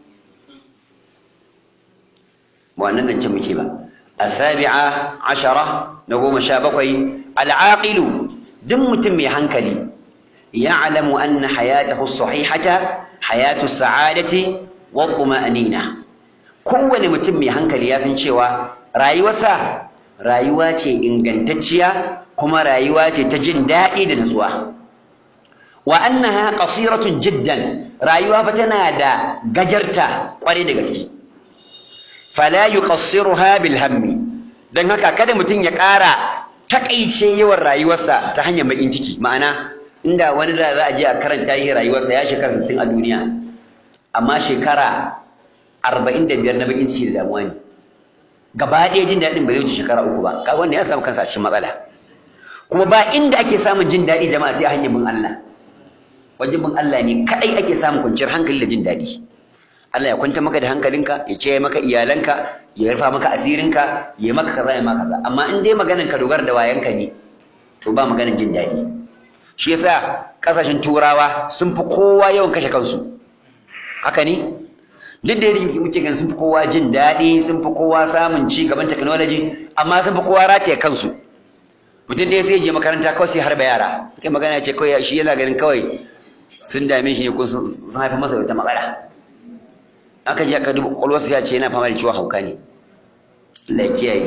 A: ba wannan zance muke ba asabi'a ashara na goma sha bakwai al'aqilu duk mutum mai hankali يعلم أن حياته الصحيحة حياة السعادة والطمأنينة kowane mutum mai hankali ya san cewa rayuwarsa rayuwa ce ingantacciya kuma rayuwa ce ta jin daɗi da nutsuwa wa annaha qasiratun jiddan rayuwa fa tana da gajarta kwarai da gaske fala yuqassiruha bil hammi dan haka kada mutum ya ƙara takaice yawan rayuwarsa ta hanyar bakin ciki ma'ana inda wani da za a je a karanta yi rayuwarsa ya shekara sittin a duniya amma shekara arba'in da biyar na bakin ciki da damuwa ne gaba ɗaya jin daɗin ba zai wuce shekara uku ba kaga wanda ya samu kansa a cikin matsala kuma ba inda ake samun jin daɗi jama'a sai a hanyar bin Allah wajen bin Allah ne kaɗai ake samun kwanciyar hankali da jin daɗi Allah ya kwanta maka da hankalinka ya kiyaye maka iyalanka ya rufa maka asirinka ya maka kaza ya maka kaza amma in dai maganar ka dogara da wayanka ne to ba maganar jin daɗi shi yasa kasashen turawa sun fi kowa yawan kashe kansu haka ne duk da yadda muke gan sun fi kowa jin daɗi sun fi kowa samun ci gaban technology amma sun fi kowa rataye kansu mutum da sai je makaranta kawai sai harba yara kai magana ce kawai shi yana ganin kawai sun dame shi ne ko sun haifa masa wata matsala aka je aka duba kwakwalwarsa ya ce yana fama da ciwon hauka ne Allah ya kiyaye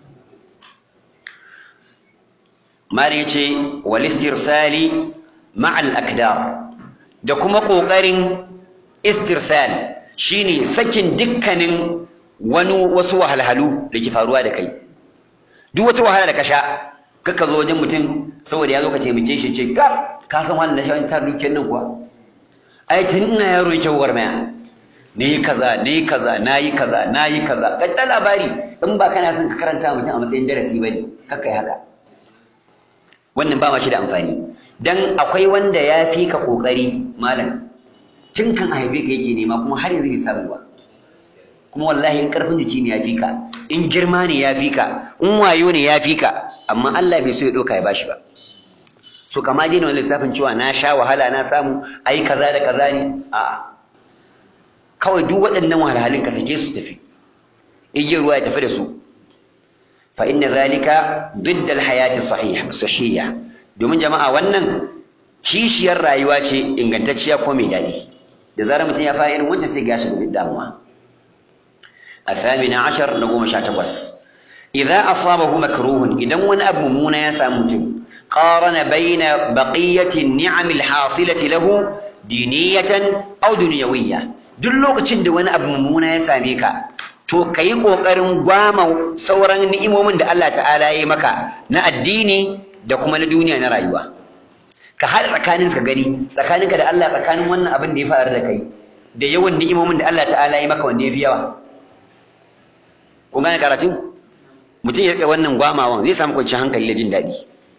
A: mali ya ce walistirsali ma'al akdar da kuma ƙoƙarin istirsal shine sakin dukkanin wani wasu wahalhalu da ke faruwa da kai duk wata wahala da ka sha kaka zo wajen mutum saboda ya zo ka taimake shi ce ka ka san wannan da shi ta dukiyar nan kuwa ai tun ina yaro yake gwagwarmaya ne kaza ne kaza nayi kaza nayi kaza kadda labari in ba kana son ka karanta mutum a matsayin darasi bane kakkai haka wannan ba ma shi da amfani dan akwai wanda ya fi ka kokari malam tun kan a haife ka yake nema kuma har yanzu bai samu ba kuma wallahi in karfin jiki ne ya fi ka in girma ne ya fi ka in wayo ne ya fi ka amma Allah bai so ya doka ya bashi ba so kama dai wani lissafin cewa na sha wahala na samu ai kaza da kaza ne a'a kawai duk waɗannan wahalhalun ka sake su tafi igiyar ruwa ya tafi da su fa inna zalika ضد الحياة صحيح صحية domin jama'a wannan kishiyar rayuwa ce ingantacciya ko mai daɗi da zarar mutum ya fara irin wancan sai gashi da damuwa الثامن عشر نقوم شاتبس إذا أصابه مكروه إذا ون أب ممونا يسامتم قارن بين بقية النعم الحاصلة له دينية أو دنيوية دلوك تشد ون أب ممونا يساميكا to ka yi ƙoƙarin gwama sauran ni'imomin da Allah ta'ala ya yi maka na addini da kuma na duniya na rayuwa ka haɗa tsakanin ka gani tsakaninka da Allah tsakanin wannan abin da ya faru da kai da yawan ni'imomin da Allah ta'ala ya yi maka wanda ya fi yawa kun gane karatun mutum ya riƙe wannan gwamawan zai samu kwanciyar hankali da jin daɗi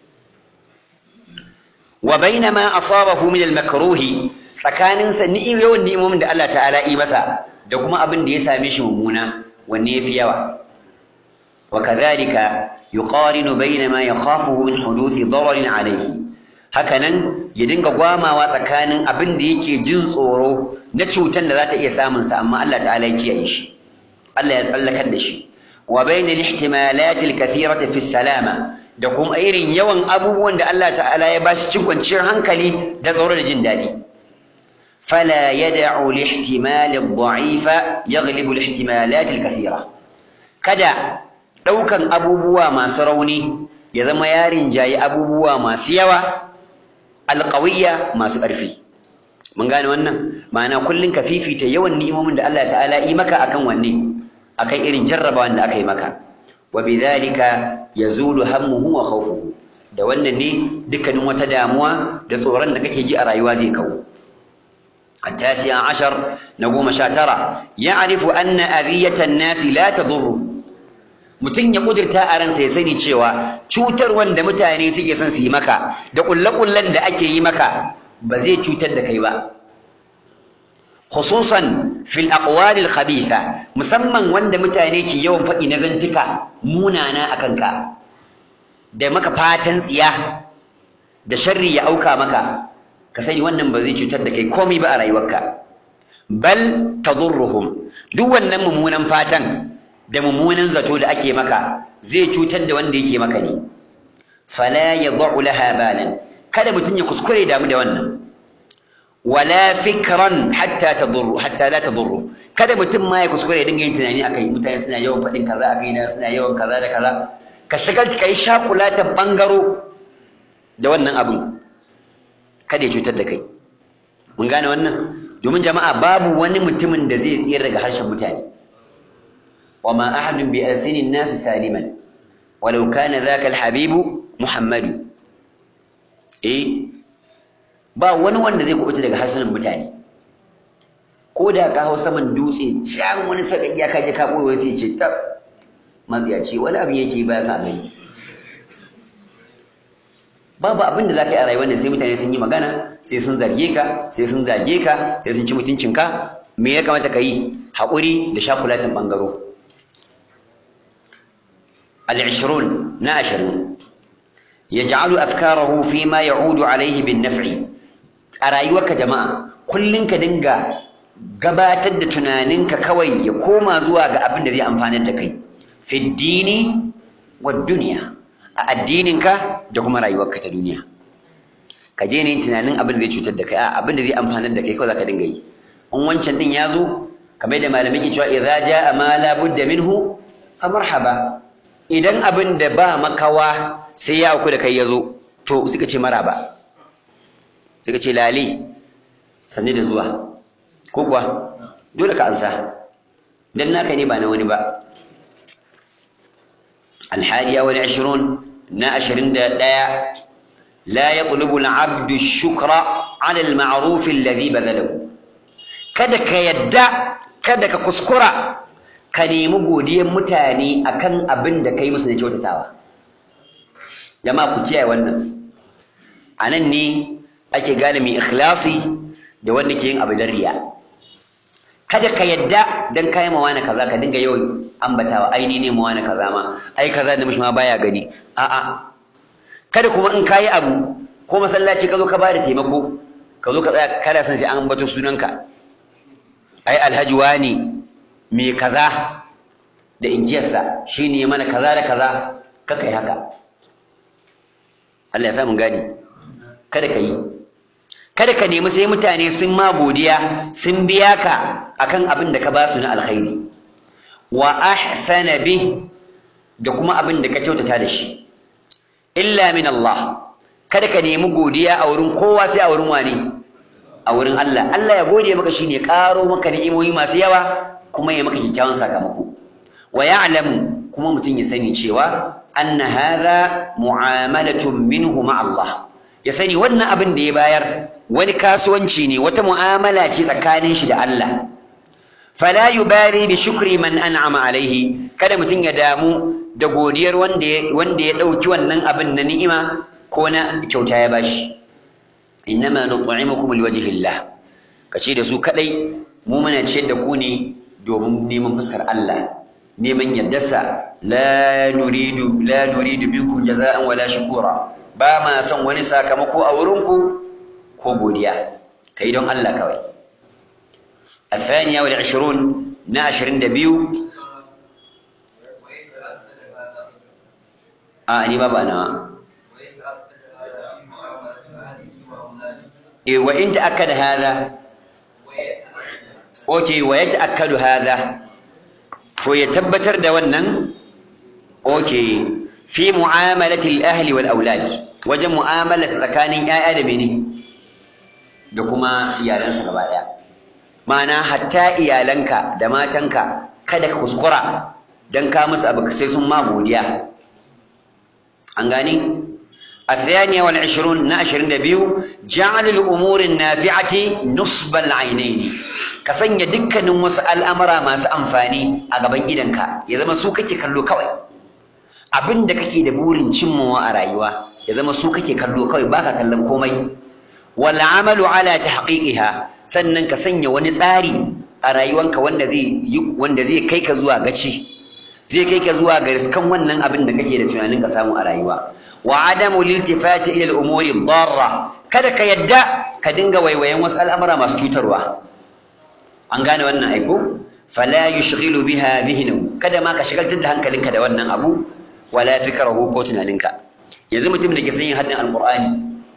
A: wa bainama asabahu min al-makruhi tsakaninsa ni yawan ni'imomin da Allah ta'ala yi masa da kuma abin da ya same shi mummuna wanne yafi yawa وكذلك يقارن بين ما يخافه من حدوث ضرر عليه hakanan ya dinga gwamawa tsakanin abin da yake jin tsoro na cutar da za ta iya samun sa amma Allah ta'ala ya kiyaye shi Allah ya tsallakar da shi wa bainal ihtimalat al-kathirati fi salama da kuma irin yawan abubuwan da Allah ta'ala ya bashi cin kwanciyar hankali da tsoro da jin daɗi fala yad'u al-ihtimal ad-da'ifa yaghlibu al-ihtimalat al-kathira kada ɗaukan abubuwa masu rauni ya zama yarin jayi abubuwa masu yawa alƙawiyya masu ƙarfi mun gane wannan ma'ana kullum ka fifita yawan ni'imomin da Allah ta'ala yi maka akan wanne akan irin jarrabawan da aka yi maka wa bidhalika yazulu hammuhu wa khawfuhu da wannan ne dukkanin wata damuwa da tsoron da kake ji a rayuwa zai kawo التاسع عشر نقوم شاترة يعرف أن أذية الناس لا تضره mutum ya kudurta a ransa ya sani cewa cutar wanda mutane suke son su yi maka da kullakullan da ake yi maka ba zai cutar da kai ba khususan fil aqwalil khabitha musamman wanda mutane ke yawan faɗi na zantuka munana akan ka da maka fatan tsiya da sharri ya auka maka ka sani wannan ba zai cutar da kai komai ba a rayuwarka bal tadurruhum duk wannan mummunan fatan da mummunan zato da ake maka zai cutar da wanda yake maka ne fala yad'u laha balan kada mutum ya kuskure damu da wannan wala fikran hatta tadurru hatta la tadurru kada mutum ma ya kuskure ya dinga yin tunani akai mutane suna yawan faɗin kaza akai na suna yawan kaza da kaza ka shagalta kai shakulatan bangaro da wannan abin kada ya cutar da kai mun gane wannan domin jama'a babu wani mutumin da zai tsira daga harshen mutane وما أحد بألسن الناس سالما ولو كان ذاك الحبيب محمد إيه ba wani wanda zai kubuta daga harsunan mutane ko da ka hau saman dutse can wani sakan ya kaje ka boye sai ce tab matsiyaci wani abin yake ba sa gani babu abin da zaka yi a rayuwar da sai mutane sun yi magana sai sun zarge ka sai sun zage ka sai sun ci mutuncinka me ya kamata ka yi haƙuri da shakulatin ɓangaro العشرون ناشر يجعل أفكاره فيما يعود عليه بالنفع أرايوك جماعة كل كدنجا gabatar da tunaninka kawai ya koma zuwa ga abin da zai amfanar da kai fi dini wa duniya a addininka da kuma rayuwarka ta duniya ka je ne tunanin abin da zai cutar da kai a abin da zai amfanar da kai kawai zaka dinga yi in wancan din ya zo kamar da malamai ke cewa idza jaa ma la budda minhu fa marhaba idan abin da ba makawa sai ya auku da kai ya zo to suka ce maraba suka ce lali sanni da zuwa ko kuwa dole ka ansa dan naka ne ba na wani ba الحادية والعشرون ناشرين دايا لا يطلب العبد الشكر على المعروف الذي بذله kada ka yadda kada ka kuskura ka nemi godiyar mutane akan abin da kai musu na kyautatawa jama'a ku kiyaye wannan a nan ne ake gane mai ikhlasi da wanda ke yin abu don riya kada ka yadda dan kai ma wani kaza ka dinga yawan ambatawa ai ni ne ma wani kaza ma ai kaza da mishi ma baya gani a'a kada kuma in kayi abu ko masallaci ka zo ka bada taimako ka zo ka tsaya kada san sai an ambato sunanka ai alhaji wani me kaza da injiyarsa shine mana kaza da kaza ka kai haka Allah ya sa mun gani kada ka yi kada ka nemi sai mutane sun ma godiya sun biya ka akan abin da ka ba su na alkhairi wa ahsana bih da kuma abin da ka kyautata da shi illa min Allah kada ka nemi godiya a wurin kowa sai a wurin wani a wurin Allah Allah ya gode maka shine karo maka ni'imomi masu yawa kuma ya maka kyakkyawan sakamako wa ya'lamu kuma mutum ya sani cewa anna hadha mu'amalatun minhu ma Allah ya sani wannan abin da ya bayar wani kasuwanci ne wata mu'amala ce tsakanin shi da Allah fala yubari bi shukri man an'ama alaihi kada mutum ya damu da godiyar wanda ya wanda ya dauki wannan abin na ni'ima ko na kyauta ya bashi innama nut'imukum liwajhillah kace da su kadai mu muna ciyar da ku ne domin neman fuskar Allah neman yardarsa la nuridu la nuridu minkum jaza'an wala shukura ba ma son wani sakamako a wurinku ko godiya kai don Allah kawai الثانية والعشرون ناشر دبيو آه أني بابا أنا إيه وإن تأكد هذا أوكي ويتأكد هذا فيتبتر دوانا أوكي في معاملة الأهل والأولاد وجه معاملة سكان آدم ne da kuma iyalansa gaba ɗaya ma'ana hatta iyalanka da matanka kada ka kuskura don ka musu abu sai sun ma godiya an gani الثانية والعشرون ناشر دبيو جعل الأمور النافعة نصب العينين كسن يدك نمس الأمر ما سأنفاني أغبان جدنك إذا ما سوكك كاللو كوي abin da kake da burin cimmawa a rayuwa ya zama su kake kallo kawai baka kallon komai wal amalu ala tahqiqiha sannan ka sanya wani tsari a rayuwanka wanda zai wanda zai kai ka zuwa gaci zai kai ka zuwa ga riskan wannan abin da kake da tunanin ka samu a rayuwa wa adamu liltifati ila al-umuri darra kada ka yadda ka dinga waiwayen wasu al'amura masu cutarwa an gane wannan aiko fala yushghilu biha dhihnu kada ma ka shagaltar da hankalinka da wannan abu wala fikrahu ko tunaninka yanzu mutum da ke son yin haddin alqur'ani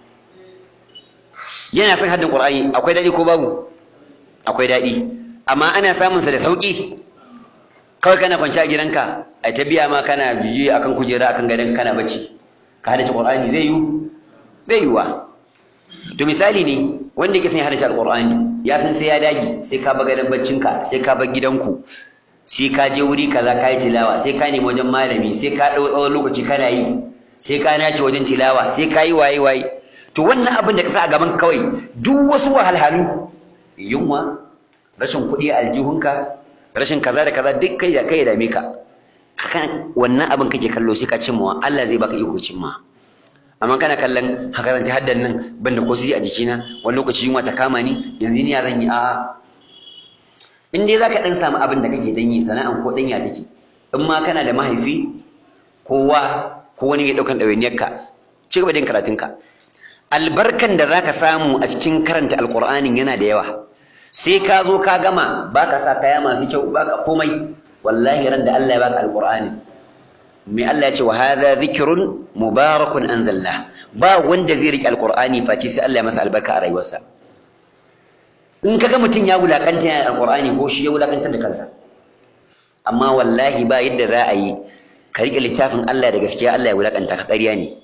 A: yana son haddin qur'ani akwai dadi ko babu akwai dadi amma ana samun sa da sauki kawai kana kwance a gidanka a ta biya ma kana biyu akan kujera akan gadon kana bacci ka hadace qur'ani zai yi zai yiwa to misali ne wanda yake son ya hadace alqur'ani ya san sai ya dage sai ka bar gadon baccinka sai ka bar gidanku sai ka je wuri kaza ka yi tilawa sai ka nemi wajen malami sai ka ɗau tsawon lokaci kana yi sai ka nace wajen tilawa sai ka yi waye waye to wannan abin da ka sa a gaban kawai duk wasu wahalhalu yunwa rashin kuɗi a aljihunka rashin kaza da kaza duk kai da kai ya dame ka kan wannan abin kake kallo sai ka cimma Allah zai baka iko cimma amma kana kallon hakaranta haddan nan banda ko a jikina wani lokaci yunwa ta kama ni yanzu ni ya zan yi a'a in dai zaka dan samu abin da kake dan yi sana'an ko dan ya take in ma kana da mahaifi kowa ko wani mai daukan dawainiyarka ci gaba da yin karatunka albarkan da zaka samu a cikin karanta alqur'anin yana da yawa sai ka zo ka gama baka sa kaya masu kyau baka komai wallahi ran da Allah ya baka alqur'ani me Allah ya ce wa hadha dhikrun mubarakun anzalna ba wanda zai rike alqur'ani face sai Allah ya masa albarka a rayuwarsa in kaga mutum ya wulakanta yana alqur'ani ko shi ya wulakantar da kansa amma wallahi ba yadda za a yi ka rike littafin Allah da gaskiya Allah ya wulakanta ka ƙarya ne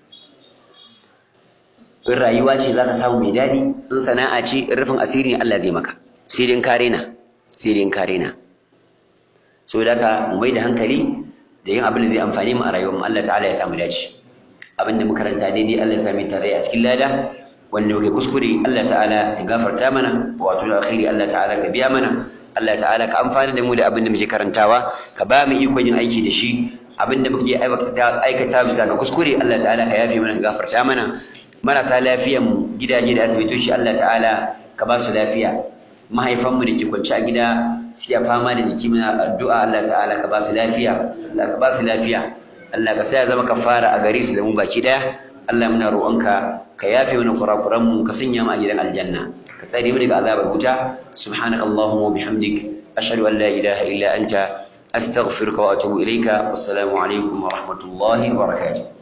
A: in rayuwa ce za ka samu mai daɗi in sana'a ce in rufin asiri ne Allah zai maka sai dai in kare na sai dai in kare na so da ka mu mai da hankali da yin abin da zai amfani mu a rayuwar mu Allah ta'ala ya samu dace abin da makaranta daidai Allah ya sami tare a cikin lada wanda muke kuskure Allah ta'ala ya gafarta mana wato da alkhairi Allah ta'ala ka biya mana Allah ta'ala ka amfana da mu da abin da muke karantawa ka ba mu ikon yin aiki da shi abin da muke aikata bisa ga kuskure Allah ta'ala ka yafe mana gafarta mana marasa lafiyan mu gidaje da asibitoci Allah ta'ala ka ba su lafiya mahaifanmu da ke kwance a gida suke fama da jiki muna addu'a Allah ta'ala ka ba su lafiya Allah ka ba su lafiya Allah ka sa ya zama kafara a gare su da mu baki daya Allah muna roƙonka ka yafe mana kurakuran mu ka sanya mu a gidan aljanna ka tsare mu daga azabar wuta subhanaka allahumma wa bihamdik ashhadu an la ilaha illa anta astaghfiruka wa atubu ilayka wassalamu alaikum wa rahmatullahi wa barakatuh